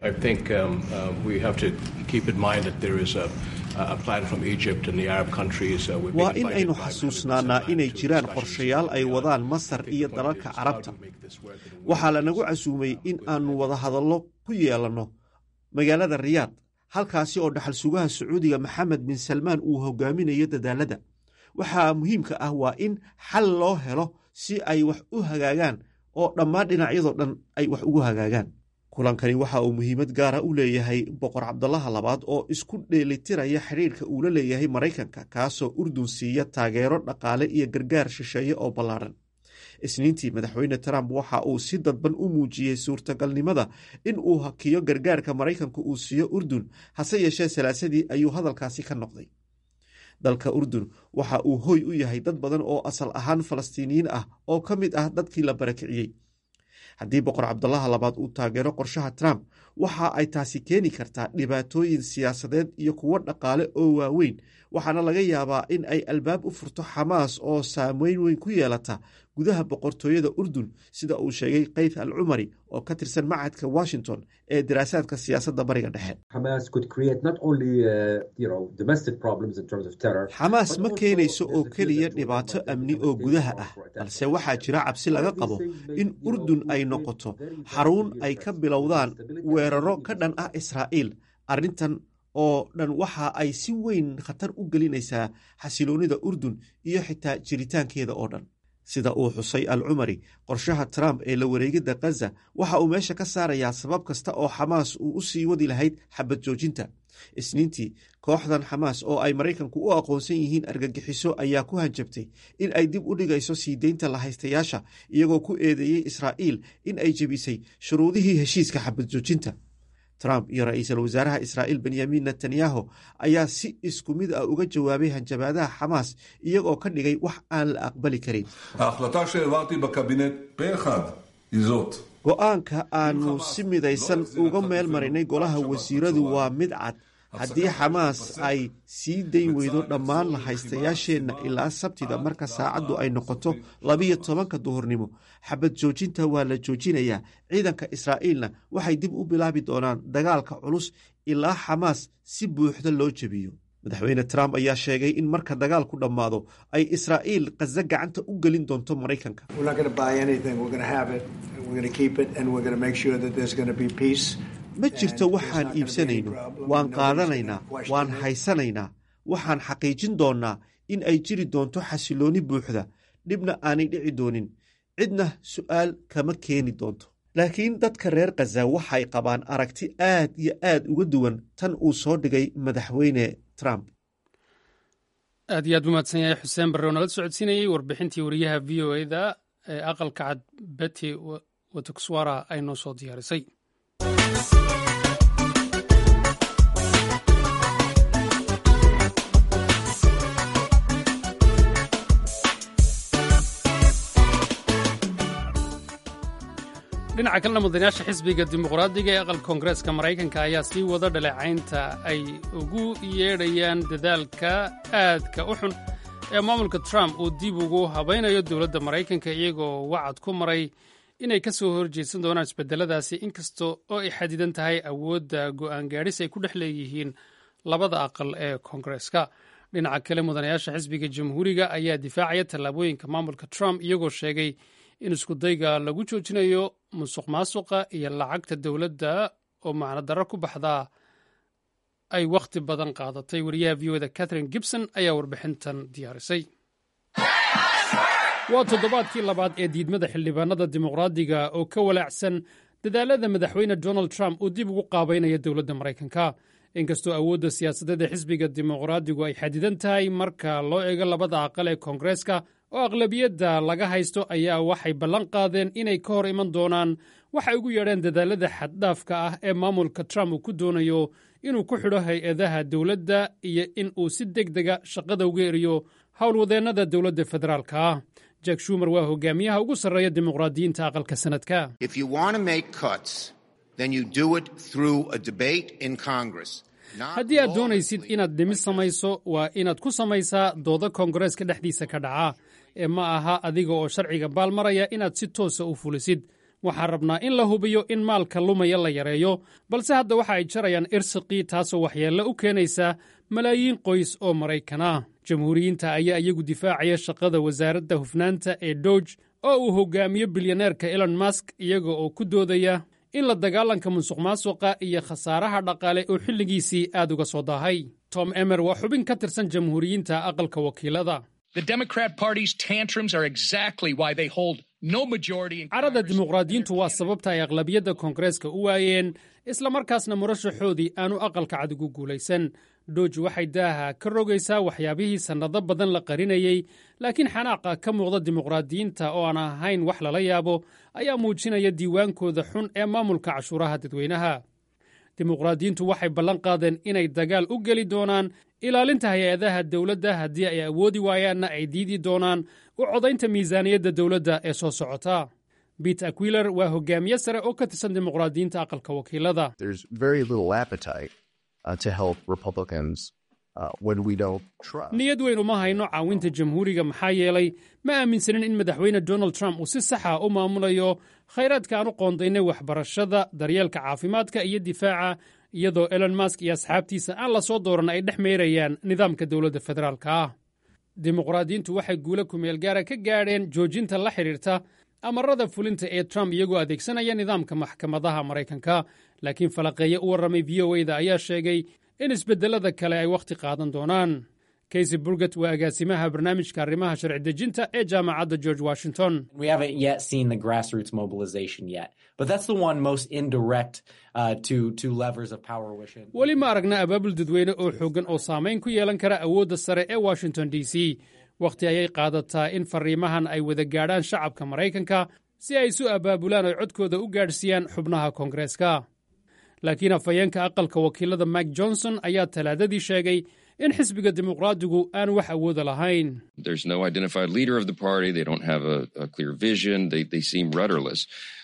waa in aynu xasuusnaanaa inay jiraan qorshayaal ay wadaan masar iyo dalalka carabta waxaa lanagu casuumay in aanu wadahadallo ku yeelanno magaalada riyaad halkaasi oo dhaxal sugaha sacuudiga maxamed bin salmaan uu hogaaminayo dadaalada waxaa muhiimka ah waa in xal loo helo si ay wax u hagaagaan oo dhammaan dhinacyadoo dhan ay wax ugu hagaagaan kulankani waxa uu muhiimad gaara u leeyahay boqor cabdalaha labaad oo isku dheelitiraya xidhiirka uu la leeyahay maraykanka kaasoo urdun siiya taageero dhaqaale iyo gargaar shisheeye oo ballaadhan isniintii madaxweyne trump waxa uu si dadban u muujiyey suurtagalnimada in uu hakiyo gargaarka maraykanka uu siiyo urdun hase yeeshee salaasadii ayuu hadalkaasi ka noqday dalka urdun waxa uu hoy u yahay dad badan oo asal ahaan falastiiniyiin ah oo ka mid ah dadkii la barakiciyey haddii boqor cabdalaha labaad uu taageero qorshaha trump waxa ay taasi keeni kartaa dhibaatooyin siyaasadeed iyo kuwo dhaqaale oo waaweyn waxaana laga yaabaa in ay albaab u furto xamaas oo saameyn weyn ku yeelata gudaha boqortooyada urdun sida uu sheegay kayth al cumari oo ka tirsan macadka washington ee daraasaadka siyaasadda bariga dhexe xamaas ma keenayso oo keliya dhibaato amni oo gudaha ah balse waxaa jira cabsi laga qabo in urdun ay noqoto xarun ay ka bilowdaan weeraro ka dhan ah israa'iil arrintan oo dhan waxa ay si weyn khatar u gelinaysaa xasiloonnida urdun iyo xitaa jiritaankeeda oo dhan sida uu xusay al cumari qorshaha trump ee la wareegidda khaza waxa uu meesha ka saarayaa sabab kasta oo xamaas uu u sii wadi lahayd xabad joojinta isniintii kooxdan xamaas oo ay maraykanku u aqoonsan yihiin argagixiso ayaa ku hanjabtay in ay dib u dhigayso sii deynta lahaystayaasha iyagoo ku eedeeyey israa'iil in ay jebisay shuruudihii heshiiska xabad joojinta trump iyo ra-iisul wasaaraha israa'iil benyamin netanyahu ayaa si isku mid ah uga jawaabay hanjabaadaha xamaas iyagoo ka dhigay wax aan la aqbali karin go-aanka aanu si midaysan uga meel marinay golaha wasiiradu waa mid cad haddii xamaas ay sii dayn weydo dhammaan lahaystayaasheenna ilaa sabtida marka saacaddu ay noqoto labiyo tobanka duhurnimo xabad joojinta waa la joojinayaa ciidanka israa'iilna waxay dib u bilaabi doonaan dagaalka culus ilaa xamaas si buuxda loo jebiyo madaxweyne trump ayaa sheegay in marka dagaalku dhammaado ay israa'iil khaza gacanta u gelin doonto maraykanka ma jirto waxaan iibsanayno waan qaadanaynaa waan haysanaynaa waxaan xaqiijin doonnaa in ay jiri doonto xasiloonni buuxda dhibna aanay dhici doonin cidna su'aal kama keeni doonto laakiin dadka reer khaza waxay qabaan aragti aad iyo aad uga duwan tan uu soo dhigay madaxweyne trump aad iyo aad u mahadsan yahay xuseen barre oo nala socodsiinayey warbixintii wariyaha v o eda ee aqalka cad beti watukswara ay noo soo diyaarisay dhinaca kalena mudanayaasha xisbiga dimuqraadiga ee aqalka koongareeska maraykanka ayaa sii wada dhaleecaynta ay ugu yeedhayaan dadaalka aadka u xun ee maamulka trump uu dib ugu habaynayo dowladda maraykanka iyagoo wacad ku maray inay ka soo horjeedsan doonaan isbedeladaasi inkasta oo ay xadidan tahay awoodda go'aan gaadhis ay ku dhex leeyihiin labada aqal ee koongareeska dhinaca kale mudanayaasha xisbiga jamhuuriga ayaa difaacaya tallaabooyinka maamulka trump iyagoo sheegay in iskudayga lagu joojinayo musuq maasuqa iyo lacagta dowladda oo macno darro ku baxdaa ay wakhti badan qaadatay wariyaha v oda catherine gibson ayaa warbixintan diyaarisay waa toddobaadkii labaad ee diidmada xildhibaanada dimuqraadiga oo ka walaacsan dadaalada madaxweyne donald trump uu dib ugu qaabaynaya dowladda maraykanka inkastoo awoodda siyaasadeed ee xisbiga dimuqraadigu ay xadidan tahay marka loo eego labada aqal ee koongareeska oo aqlabiyadda laga haysto ayaa waxay ballan qaadeen inay ka hor iman doonaan waxay ugu yeedheen dadaalada xaddhaafka ah ee maamulka trump uu ku doonayo inuu ku xidho hay-adaha dowladda iyo in uu si deg dega shaqada uga eriyo howlwadeennada dowladda federaalka ah jack shumer waa hogaamiyaha ugu sarreeya dimuqraadiyiinta aqalka sanadka haddii aad doonaysid inaad dhimis samayso waa inaad ku samaysaa dooda koongareeska dhexdiisa ka dhaca ee ma aha adiga oo sharciga baalmaraya inaad si toosa u fulisid waxaan rabnaa in la hubiyo in maalka lumaya la yareeyo balse hadda waxa ay jarayaan irsiqii taasoo waxyeello u keenaysa malaayiin qoys oo maraykan ah jamhuuriyiinta ayaa iyagu difaacaya shaqada wasaaradda hufnaanta ee dooge oo uu hogaamiyo bilyaneerka elon mask iyaga oo ku doodaya in la dagaalanka musuq maasuqa iyo khasaaraha dhaqaale oo xilligiisii aad uga soo daahay tom emer waa xubin ka tirsan jamhuuriyiinta aqalka wakiilada carada dimuqraadiyiintu waa sababta ay aqlabiyadda koongareeska u waayeen islamarkaasna murashaxoodii aanu aqalka cad ugu guulaysan dooji waxay daaha ka rogaysaa waxyaabihii sannado badan la qarinayey laakiin xanaaqa ka muuqda dimuqraadiyiinta oo aan ahayn wax lala yaabo ayaa muujinaya diiwaankooda xun ee maamulka cashuuraha dadweynaha dimuqraadiyiintu waxay ballan qaadeen inay dagaal u geli doonaan ilaalinta hay-adaha dowladda haddii ay awoodi waayaanna ay diidi doonaan u codaynta miisaaniyadda dowladda ee soo socota bete aquiler waa hogaamiye sare oo ka tirsan dimuqraadiyiinta aqalka wakiilada niyad weyn uma hayno caawinta jamhuuriga maxaa yeelay ma aaminsanin in madaxweyne donald trump uu si saxa u maamulayo khayraadka aan u qoondaynay waxbarashada daryeelka caafimaadka iyo difaaca iyadoo elon mask iyo asxaabtiisa aan la soo dooran ay dhex meerayaan nidaamka dowladda federaalka ah dimuqraadiyiintu waxay guulo kumeel gaara ka gaadheen joojinta la xidhiirta amarada fulinta ee trump iyagoo adeegsanaya nidaamka maxkamadaha maraykanka laakiin falaqeeye u warramay v o eda ayaa sheegay in isbedelada kale ay wakhti qaadan doonaan kaysy burget waa agaasimaha barnaamijka arrimaha sharci dejinta ee jaamacadda george washington weli ma aragna abaabul dadweyne oo xooggan oo saamayn ku yeelan kara awoodda sare ee washington d c wakhti ayay qaadataa in fariimahan ay wada gaadhaan shacabka maraykanka si ay isu abaabulaan oy codkooda u gaadhsiiyaan xubnaha koongareeska laakiin afhayeenka aqalka wakiilada mike johnson ayaa talaadadii sheegay in xisbiga dimuqraadigu aan wax awooda lahayn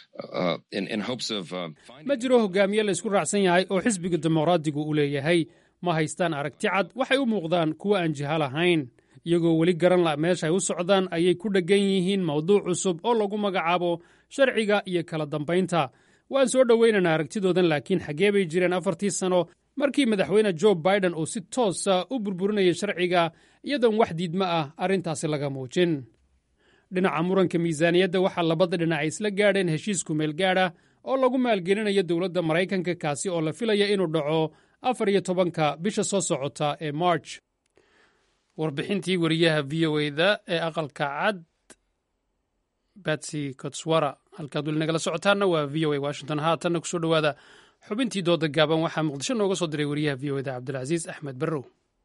ma jiro hogaamiye la isku raacsan yahay oo xisbiga dimuqraadigu u leeyahay ma haystaan aragti cad waxay u muuqdaan kuwo aan jiha lahayn iyagoo weli garan la meeshaay u socdaan ayay ku dheggan yihiin mawduuc cusub oo lagu magacaabo sharciga iyo kala dambaynta waan soo dhowaynaynaa aragtidoodan laakiin xaggee bay jireen afartii sano markii madaxweyne jo biden uu si toosa u burburinayay sharciga iyadoon wax diidma ah arrintaasi laga muujin dhinaca muranka miisaaniyadda waxaa labada dhinac ay isla gaadheen heshiis kumeel gaadha oo lagu maalgelinayo dowladda maraykanka kaasi oo la filaya inuu dhaco afar iyo tobanka bisha soo socota ee march warbixintii wariyaha v o eda ee aqalka cad batsy kotswara halkaad weli nagala socotaanna waa v o a washington haatanna kusoo dhowaada xubintii dooda gaaban waxaa muqdisho nooga soo diray wariyaha v o eda cabdilcasiis axmed barrow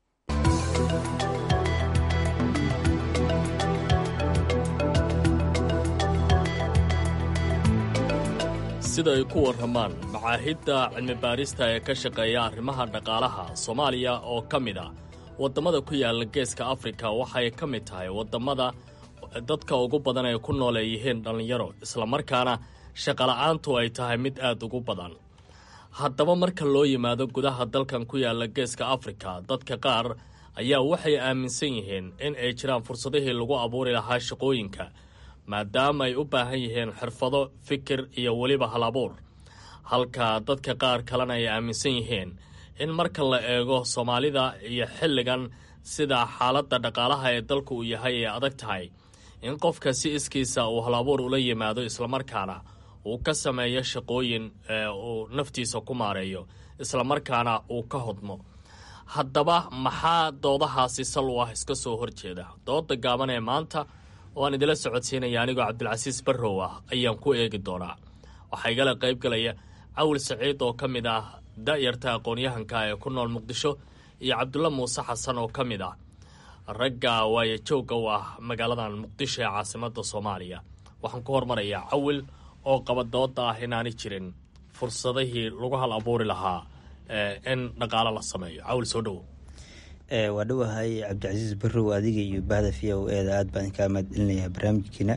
sida ay ku warramaan macaahidda cilmibaarista ee ka shaqeeya arrimaha dhaqaalaha soomaaliya oo ka mid ah waddamada ku yaalla geeska afrika waxay ka mid tahay waddamada dadka ugu badan ay ku nool ay yihiin dhallinyaro islamarkaana shaqola'aantu ay tahay mid aad ugu badan haddaba marka loo yimaado gudaha dalkan ku yaalla geeska afrika dadka qaar ayaa waxay aaminsan yihiin in ay jiraan fursadihii lagu abuuri lahaa shaqooyinka maadaama ay u baahan yihiin xirfado fikir iyo weliba hal abuur halka dadka qaar kalena ay aaminsan yihiin in marka la eego soomaalida iyo xilligan sida xaaladda dhaqaalaha ee dalku uu yahay ay adag tahay in qofka si iskiisa uu hal abuur ula yimaado islamarkaana uu ka sameeyo shaqooyin uu naftiisa ku maareeyo islamarkaana uu ka hodmo haddaba maxaa doodahaasi sal u ah iska soo horjeeda dooda gaaban ee maanta oo aan idila socodsiinaya anigoo cabdilcasiis barrow ah ayaan ku eegi doonaa waxaa igala qayb galaya cawil saciid oo ka mid ah da'yarta aqoon-yahanka ee ku nool muqdisho iyo cabdulla muuse xasan oo ka mid ah ragga waaye joogga u ah magaaladan muqdisho ee caasimadda soomaaliya waxaan ku hormarayaa cawil oo qaba dooda ah inaanay jirin fursadihii lagu hal abuuri lahaa in dhaqaalo la sameeyo cawil soo dhowo waa dhowahay cabdicasiis barrow adiga iyo bahda v o eeda aad baan kaa mahadcelinayaa barnaamijkiina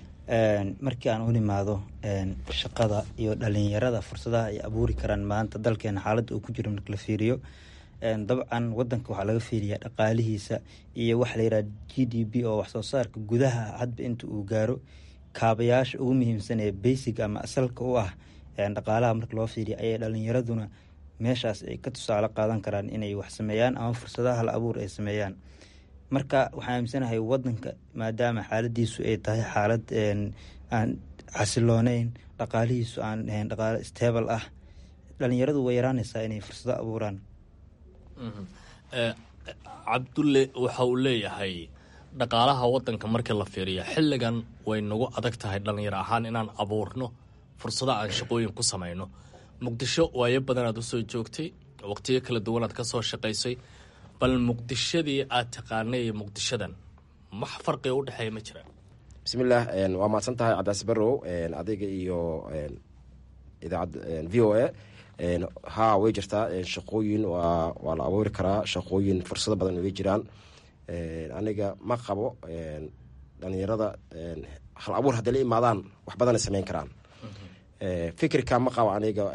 markii aan u nimaado shaqada iyo dhalinyarada fursadaha ay abuuri karaan maanta dalkeena xaaladda uu ku jiro marka la fiiriyo dabcan wadanka waxaa laga fiiriyaa dhaqaalihiisa iyo waxa la yidhaha g d b oo waxsoo saarka gudaha hadba inta uu gaaro kaabayaasha ugu muhiimsan ee basic ama asalka u ah dhaqaalaha marka loo fiiriya ayay dhalinyaraduna meeshaas ay ka tusaale qaadan karaan inay wax sameeyaan ama fursadaha hal abuur ay sameeyaan marka waxaan aaminsanahay wadanka maadaama xaaladiisu ay tahay xaalad aan xasilooneyn dhaqaalihiisu aan ahayn dhaqaalo stable ah dhalinyaradu way yaraanaysaa inay fursado abuuraan cabdulle waxa uu leeyahay dhaqaalaha wadanka marka la fiiriya xilligan way nagu adag tahay dhalinyaro ahaan inaan abuurno fursado aan shaqooyin ku samayno muqdisho waayo badan aad usoo joogtay waqtiyo kala duwan aad ka soo shaqaysay bal muqdishadii aad taqaanay iyo muqdishadan wax farqiga u dhexeeya ma jiraan bismillaah waa mahadsan tahay cabdicasi barrow adiga iyo idaacad v o a haa way jirtaa shaqooyin waa la abuuri karaa shaqooyin fursado badan way jiraan aniga ma qabo dhalinyarada hal abuur hadday la imaadaan wax badanay sameyn karaan fikirka ma qabo aniga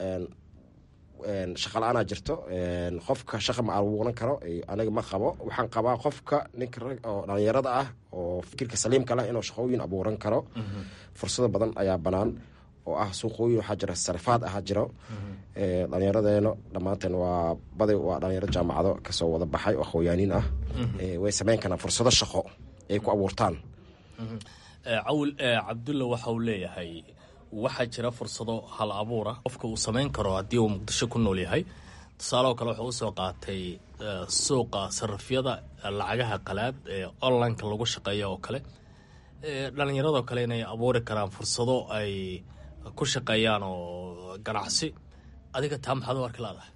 shaqa la-aanaa jirto qofka shaqa ma abuuran karo aniga ma qabo waxaan qabaa qofka ninka oo dhalinyarada ah oo fikirka saliimka leh inuu shaqooyin abuuran karo fursado badan ayaa banaan oo ah suuqooyin waxaa jira sarifaad ahaa jiro dhalinyaradeena dhammaanteen waa baday waa dhalinyaro jaamacado kasoo wada baxay oo aqooyaaniin ah way sameyn karaan fursado shaqo ay ku abuurtaan cawil cabdulla waxa uu leeyahay waxaa jira fursado hal abuura qofka uu samayn karo haddii uu muqdisho ku nool yahay tusaaleoo kale wuxuu usoo qaatay suuqa sarafyada lacagaha qalaad ee onlineka lagu shaqeeya oo kale dhalinyaradoo kale inay abuuri karaan fursado ay ku shaqeeyaan oo ganacsi adiga taa maxaad u arki laadahay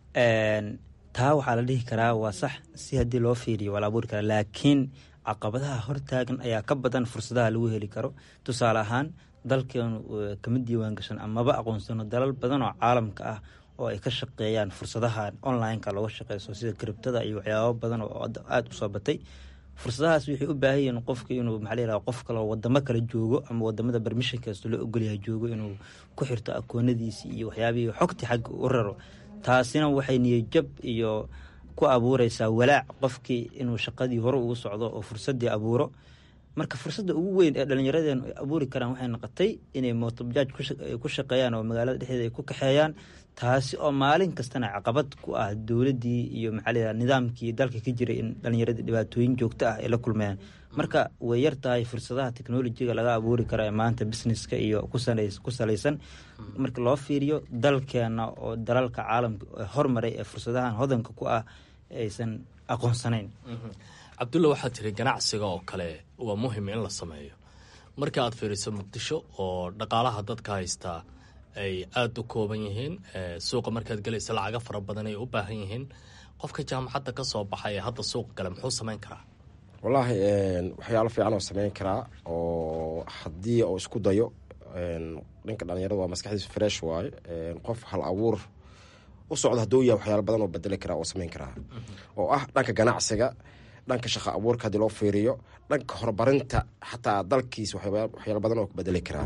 taa waxaa la dhihi karaa waa sax si haddii loo fiiriyo waa la abuuri karaa laakiin caqabadaha hortaagan ayaa ka badan fursadaha lagu heli karo tusaale ahaan dalkeenu kama diiwaan gashan amaba aqoonsano dalal badan oo caalamka ah oo ay ka shaqeeyaan fursadaha online-ka looga shaqeyso sida kribtada iyo waxyaabo badan oo aada u soo batay fursadahaas waxay u baahan yihiin qofka inuu maxaa la yihahda qof kale oo wadamo kale joogo ama wadamada bermishankasto loo ogolyahay joogo inuu ku xirto akoonadiisi iyo waxyaabihii xogtii xagga u raro taasina waxay niyajab iyo ku abuureysaa walaac qofkii inuu shaqadii hore ugu socdo oo fursadii abuuro marka fursadda ugu weyn ee dhallinyaradeenu ay abuuri karaan waxay noqotay inay mootobajaaj ku shaqeeyaan oo magaalada dhexdeeda ay ku kaxeeyaan taasi oo maalin kastana caqabad ku ah dowladdii iyo maxaa nidaamkii dalka ka jiray in dhallinyaradii dhibaatooyin joogto ah ay la kulmayaan marka way yar tahay fursadaha technolojiga laga abuuri karo ee maanta businesska iyo ku salaysan marka loo fiiriyo dalkeena oo dalalka caalamka hormaray ee fursadahan hodanka ku ah aysan aqoonsanayn cabdulla waxaad tiri ganacsiga oo kale waa muhim in la sameeyo marka aad fiiriso muqdisho oo dhaqaalaha dadka haystaa ay aada u kooban yihiin suuqa markaad gelaysa lacaga fara badan ay u baahan yihiin qofka jaamacadda ka soo baxay ee hadda suuqa gale muxuu samayn karaa wallaahi waxyaalo fiican oo sameyn karaa oo haddii oo isku dayo dhanka dhalinyarada waa maskaxdiisu fresh waaye qof hal abuur u socda hadduu yahay waxyaalo badan oo bedeli karaa oo sameyn karaa oo ah dhanka ganacsiga dhanka shaqo abuurka haddii loo fiiriyo dhanka horumarinta xataa dalkiisa waxyaalo badan oo bedeli karaa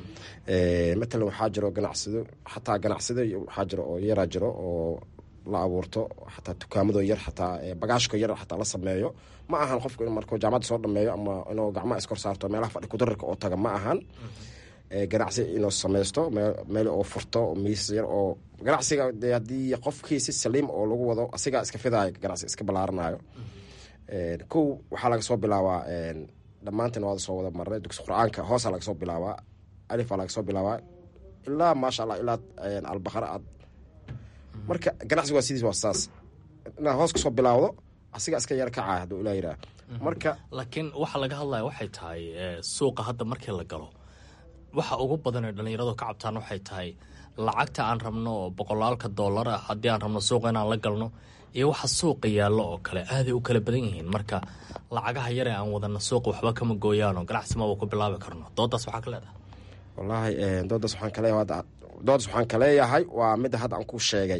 matalan waxaa jiro ganacsado xataa ganacsado waxaa jiro oo yaraa jiro oo la abuurto xataa dukaamado yar xataa bagaashka yar xataa la sameeyo ma ahan qofku in markuu jaamacadda soo dhameeyo ama inuu gacmaha iskor saarto meelaha fadhi kudararka oo taga ma ahan ganacsi inuu samaysto meel oo furto miis yar oo ganacsiga de haddii qofkii si saliim oo lagu wado asigaa iska fidaayo ganacsi iska ballaaranayo kow waxaa laga soo bilaabaa dhammaantiin waada soo wada marnay dugsi qur-aanka hoosaa laga soo bilaabaa alifaa laga soo bilaabaa ilaa maasha allah ilaa albaqara aad marka ganacsiga waa sidiis waa saas inaad hoos kasoo bilaawdo asiga iska yar kacaa hadduu ilaa yiraa marka laakiin waxa laga hadlaya waxay tahay suuqa hadda markii la galo waxa ugu badan ee dhallinyaradu ka cabtaan waxay tahay lacagta aan rabno oo boqolaalka dollar ah haddii aan rabno suuqa inaan la galno iyo waxa suuqa yaallo oo kale aaday u kala badan yihiin marka lacagaha yare aan wadana suuqa waxba kama gooyaano ganacsi maba ku bilaabi karno doodaas waxaa ka leedahay wallaahi doodaas waxaan kaleeyahay doodaas waxaan kaleeyahay waa midda hadda aan ku sheegay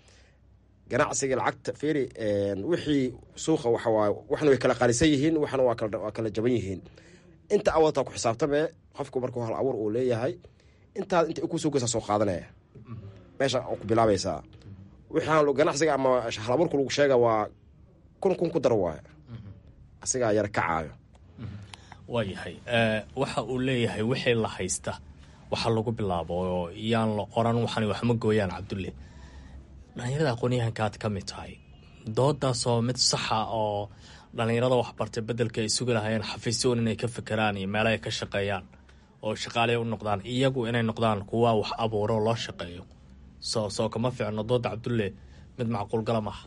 ganacsiga lacagta fiiri wixii suuqa waxawaaye waxna way kala qaalisan yihiin waxna waa kala jaban yihiin inta awaltaa ku xisaabtame qofku markuu hal abuur uu leeyahay intaad inta kusoo geysaa soo qaadanaya meesha ku bilaabaysaa wixaan ganacsiga ama hal abuurka lagu sheega waa kun kun ku daro waay asigaa yar kacaayo waayahay waxa uu leeyahay wixii la haysta waxa lagu bilaabo oo yaan la oran waxan waxma gooyaan cabdulle dhallinyarada aqoonyahanka aad ka mid tahay doodaasoo mid saxa oo dhallinyarada waxbartay bedelka ay sugi lahaayeen xafiisyoon inay ka fekeraan iyo meelo ay ka shaqeeyaan oo shaqaaley u noqdaan iyagu inay noqdaan kuwa wax abuuro loo shaqeeyo soo soo kama fiicno dooda cabdulle mid macquulgala maaha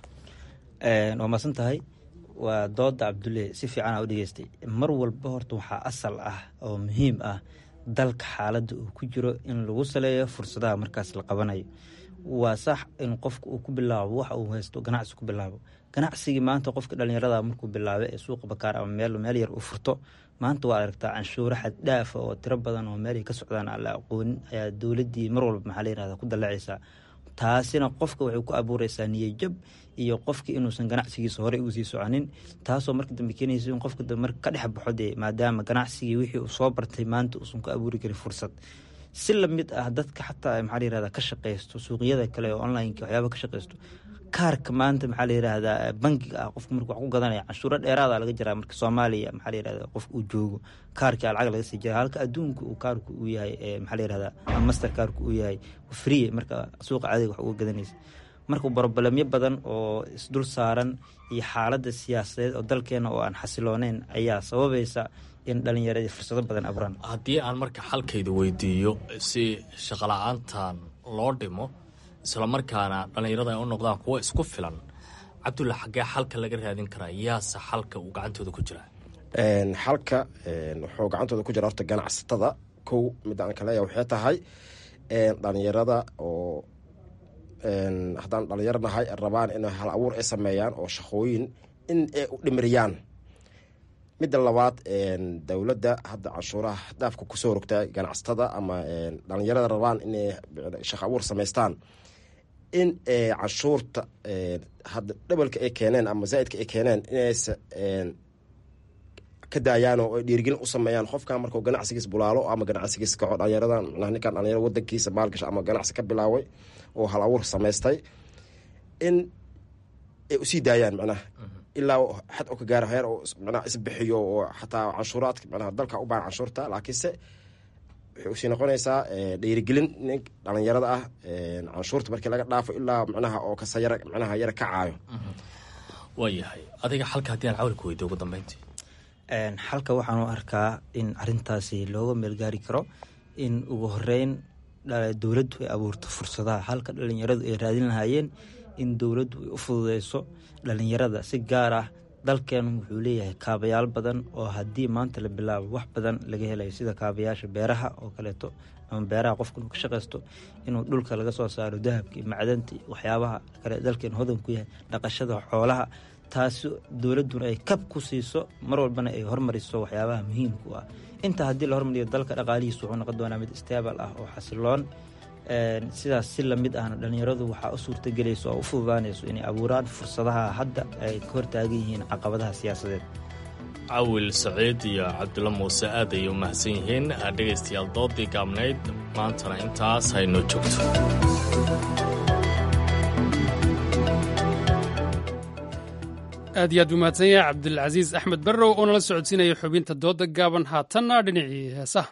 waa maadsan tahay waa dooda cabdulle si fiican aa u dhegeystay mar walba horta waxaa asal ah oo muhiim ah dalka xaaladda uu ku jiro in lagu saleeyo fursadaha markaas la qabanayo waa sax in qofka uu ku bilaabo waxa uu haysto ganacsi ku bilaabo ganacsigii maanta qofka dhalinyarada markuu bilaabay ee suuqa bakaar ama meel meel yar uu furto maanta waa aragtaa canshuuro xad dhaafa oo tiro badan oo meelay ka socdaan aan la aqoonin ayaa dowladdii mar walba maxaa la yirahda ku dallacaysaa taasina qofka waxay ku abuureysaa niyajab iyo qofki inuusan ganacsigiisa horey ugu sii soconin taasoo marka dambe keenaysa in qofka dambe marka ka dhex baxo dee maadaama ganacsigii wixii uu soo bartay maanta uusan ku abuuri karin fursad si lamid ah dadka xataa maxaa la yirahda ka shaqeysto suuqyada kale oo onlineka waxyaaba ka shaqeysto kaarka maanta maxaa la yirahdaa bangiga ah qofka marka wax ku gadanaya canshuuro dheeraada laga jiraa marka soomaaliya maxaa la yirahda qofka uu joogo kaarkii lacag laga sii jira halka adduunka uu kaarku uu yahay maxaa la yirahda master kaarku uu yahay free marka suuqa caadiga wax uga gadanaysa marka brobalemyo badan oo isdul saaran iyo xaaladda siyaasadeed oo dalkeena oo aan xasilooneyn ayaa sababaysa in dhalinyaradii fursado badan abraan haddii aan marka xalkayda weydiiyo si shaqala-aantan loo dhimo islamarkaana dhallinyarada ay u noqdaan kuwo isku filan cabdulla xaggee xalka laga raadin karaa yaase xalka uu gacantooda ku jiraa xalka wuxuu gacantooda ku jira horta ganacsatada kow midda aan kaleeya waxay tahay dhalinyarada oo haddaan dhalinyaro nahay rabaan inay hal abuur ay sameeyaan oo shaqooyin in ay u dhimiriyaan midda labaad dowladda hadda canshuuraha daafka kusoo rogta ganacsatada ama dhalinyarada rabaan inay shaqo abuur samaystaan in canshuurta hadda dhabalka ay keeneen ama zaaidka ay keeneen inaysa ka daayaan oo ay dhiirigelin u sameeyaan qofkan markuu ganacsigiis bulaalo ama ganacsigiis kaco dhalinyaradan ninkan dhalinyaro wadankiisa maalgasha ama ganacsi ka bilaaway oo hal abuur samaystay in ay usii daayaan macnaha ilaa xad oo ka gaaro heer oo macnaha isbixiyo oo xataa canshuuraadka macnaha dalka u baahan canshuurta laakiinse waxay usii noqonaysaa dhiirigelin nin dhalinyarada ah canshuurta markii laga dhaafo ilaa macnaha oo kasa yara macnaha yara kacaayo waayahay adiga xalka haddii aan cawlka weydiyo ugu dambeyntii xalka waxaan u arkaa in arintaasi looga meelgaari karo in ugu horeyn dowladdu ay abuurto fursadaha halka dhalinyaradu ay raadin lahaayeen in dowladdu ay u fududeyso dhalinyarada si gaar ah dalkeenu wuxuu leeyahay kaabayaal badan oo haddii maanta la bilaabo wax badan laga helayo sida kaabayaasha beeraha oo kaleeto ama beeraha qofka inuu ka shaqaysto inuu dhulka laga soo saaro dahabkii macdantii waxyaabaha kale dalkeenu hodan ku yahay dhaqashada xoolaha taasi dowladduna ay kab ku siiso mar walbana ay hormariso waxyaabaha muhiimku ah intaa haddii la hormariyo dalka dhaqaalihiisu wuxuu noqon doonaa mid stable ah oo xasiloon sidaas si lamid ahna dhalinyaradu waxaa u suurtagelayso oo u fududaanayso inay abuuraan fursadaha hadda ay ka hortaagan yihiin caqabadaha siyaasadeed cawil saciid iyo cabdulla muuse aad ayay u mahadsan yihiin dhegaystayaal doodii gaabnayd maantana intaas haynoo joogto aad iyo aad buu mahadsan yahay cabdilcasiis axmed barrow oo nala socodsiinaya xubinta dooda gaaban haatanna dhinacii heesaha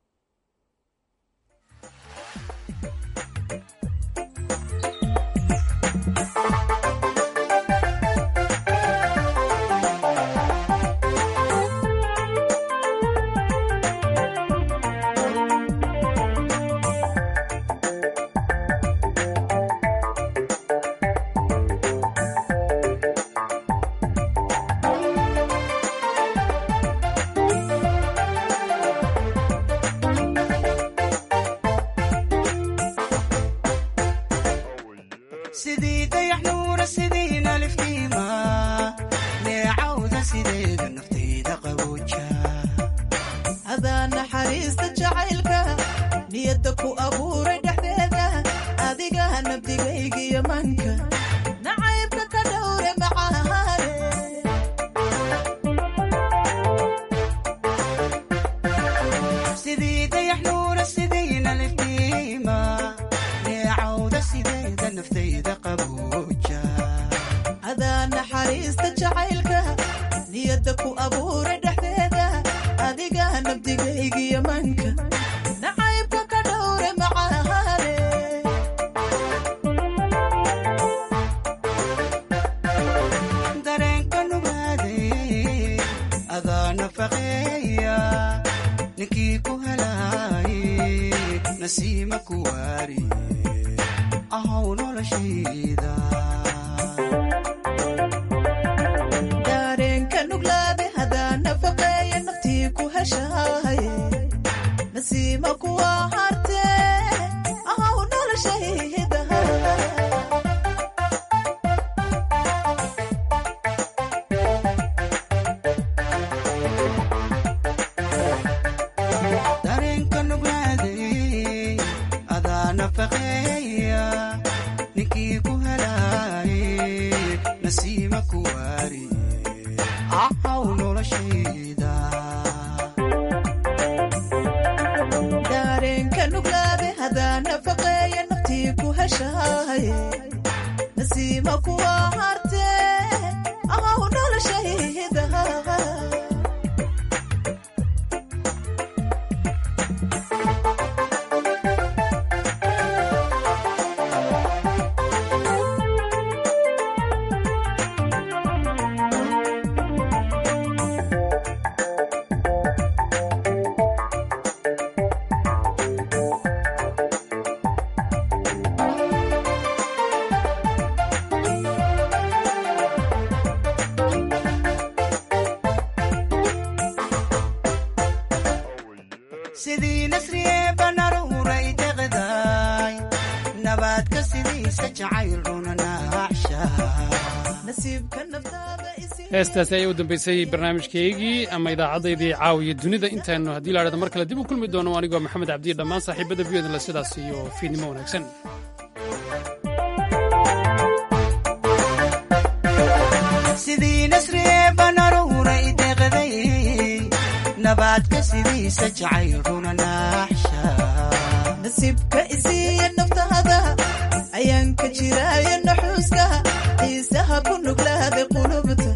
heestaasi ayaa u dambeysay barnaamijkaygii ama idaacaddaydii caawiya dunida intaynu haddii la dhahdo mar kale dib u kulmi doono anigoo maxamed cabdiya dhammaan saaxiibada v odle sidaas iyo fiidnimo wanaagsan sidii nasriyeeba naruuray deeqday nabaadka sidiisa jacayl runa naaxsha nasiibka isiiya naftaada ayaan ka jiraayo naxuuska xiisaha ku nuglaaday qulubta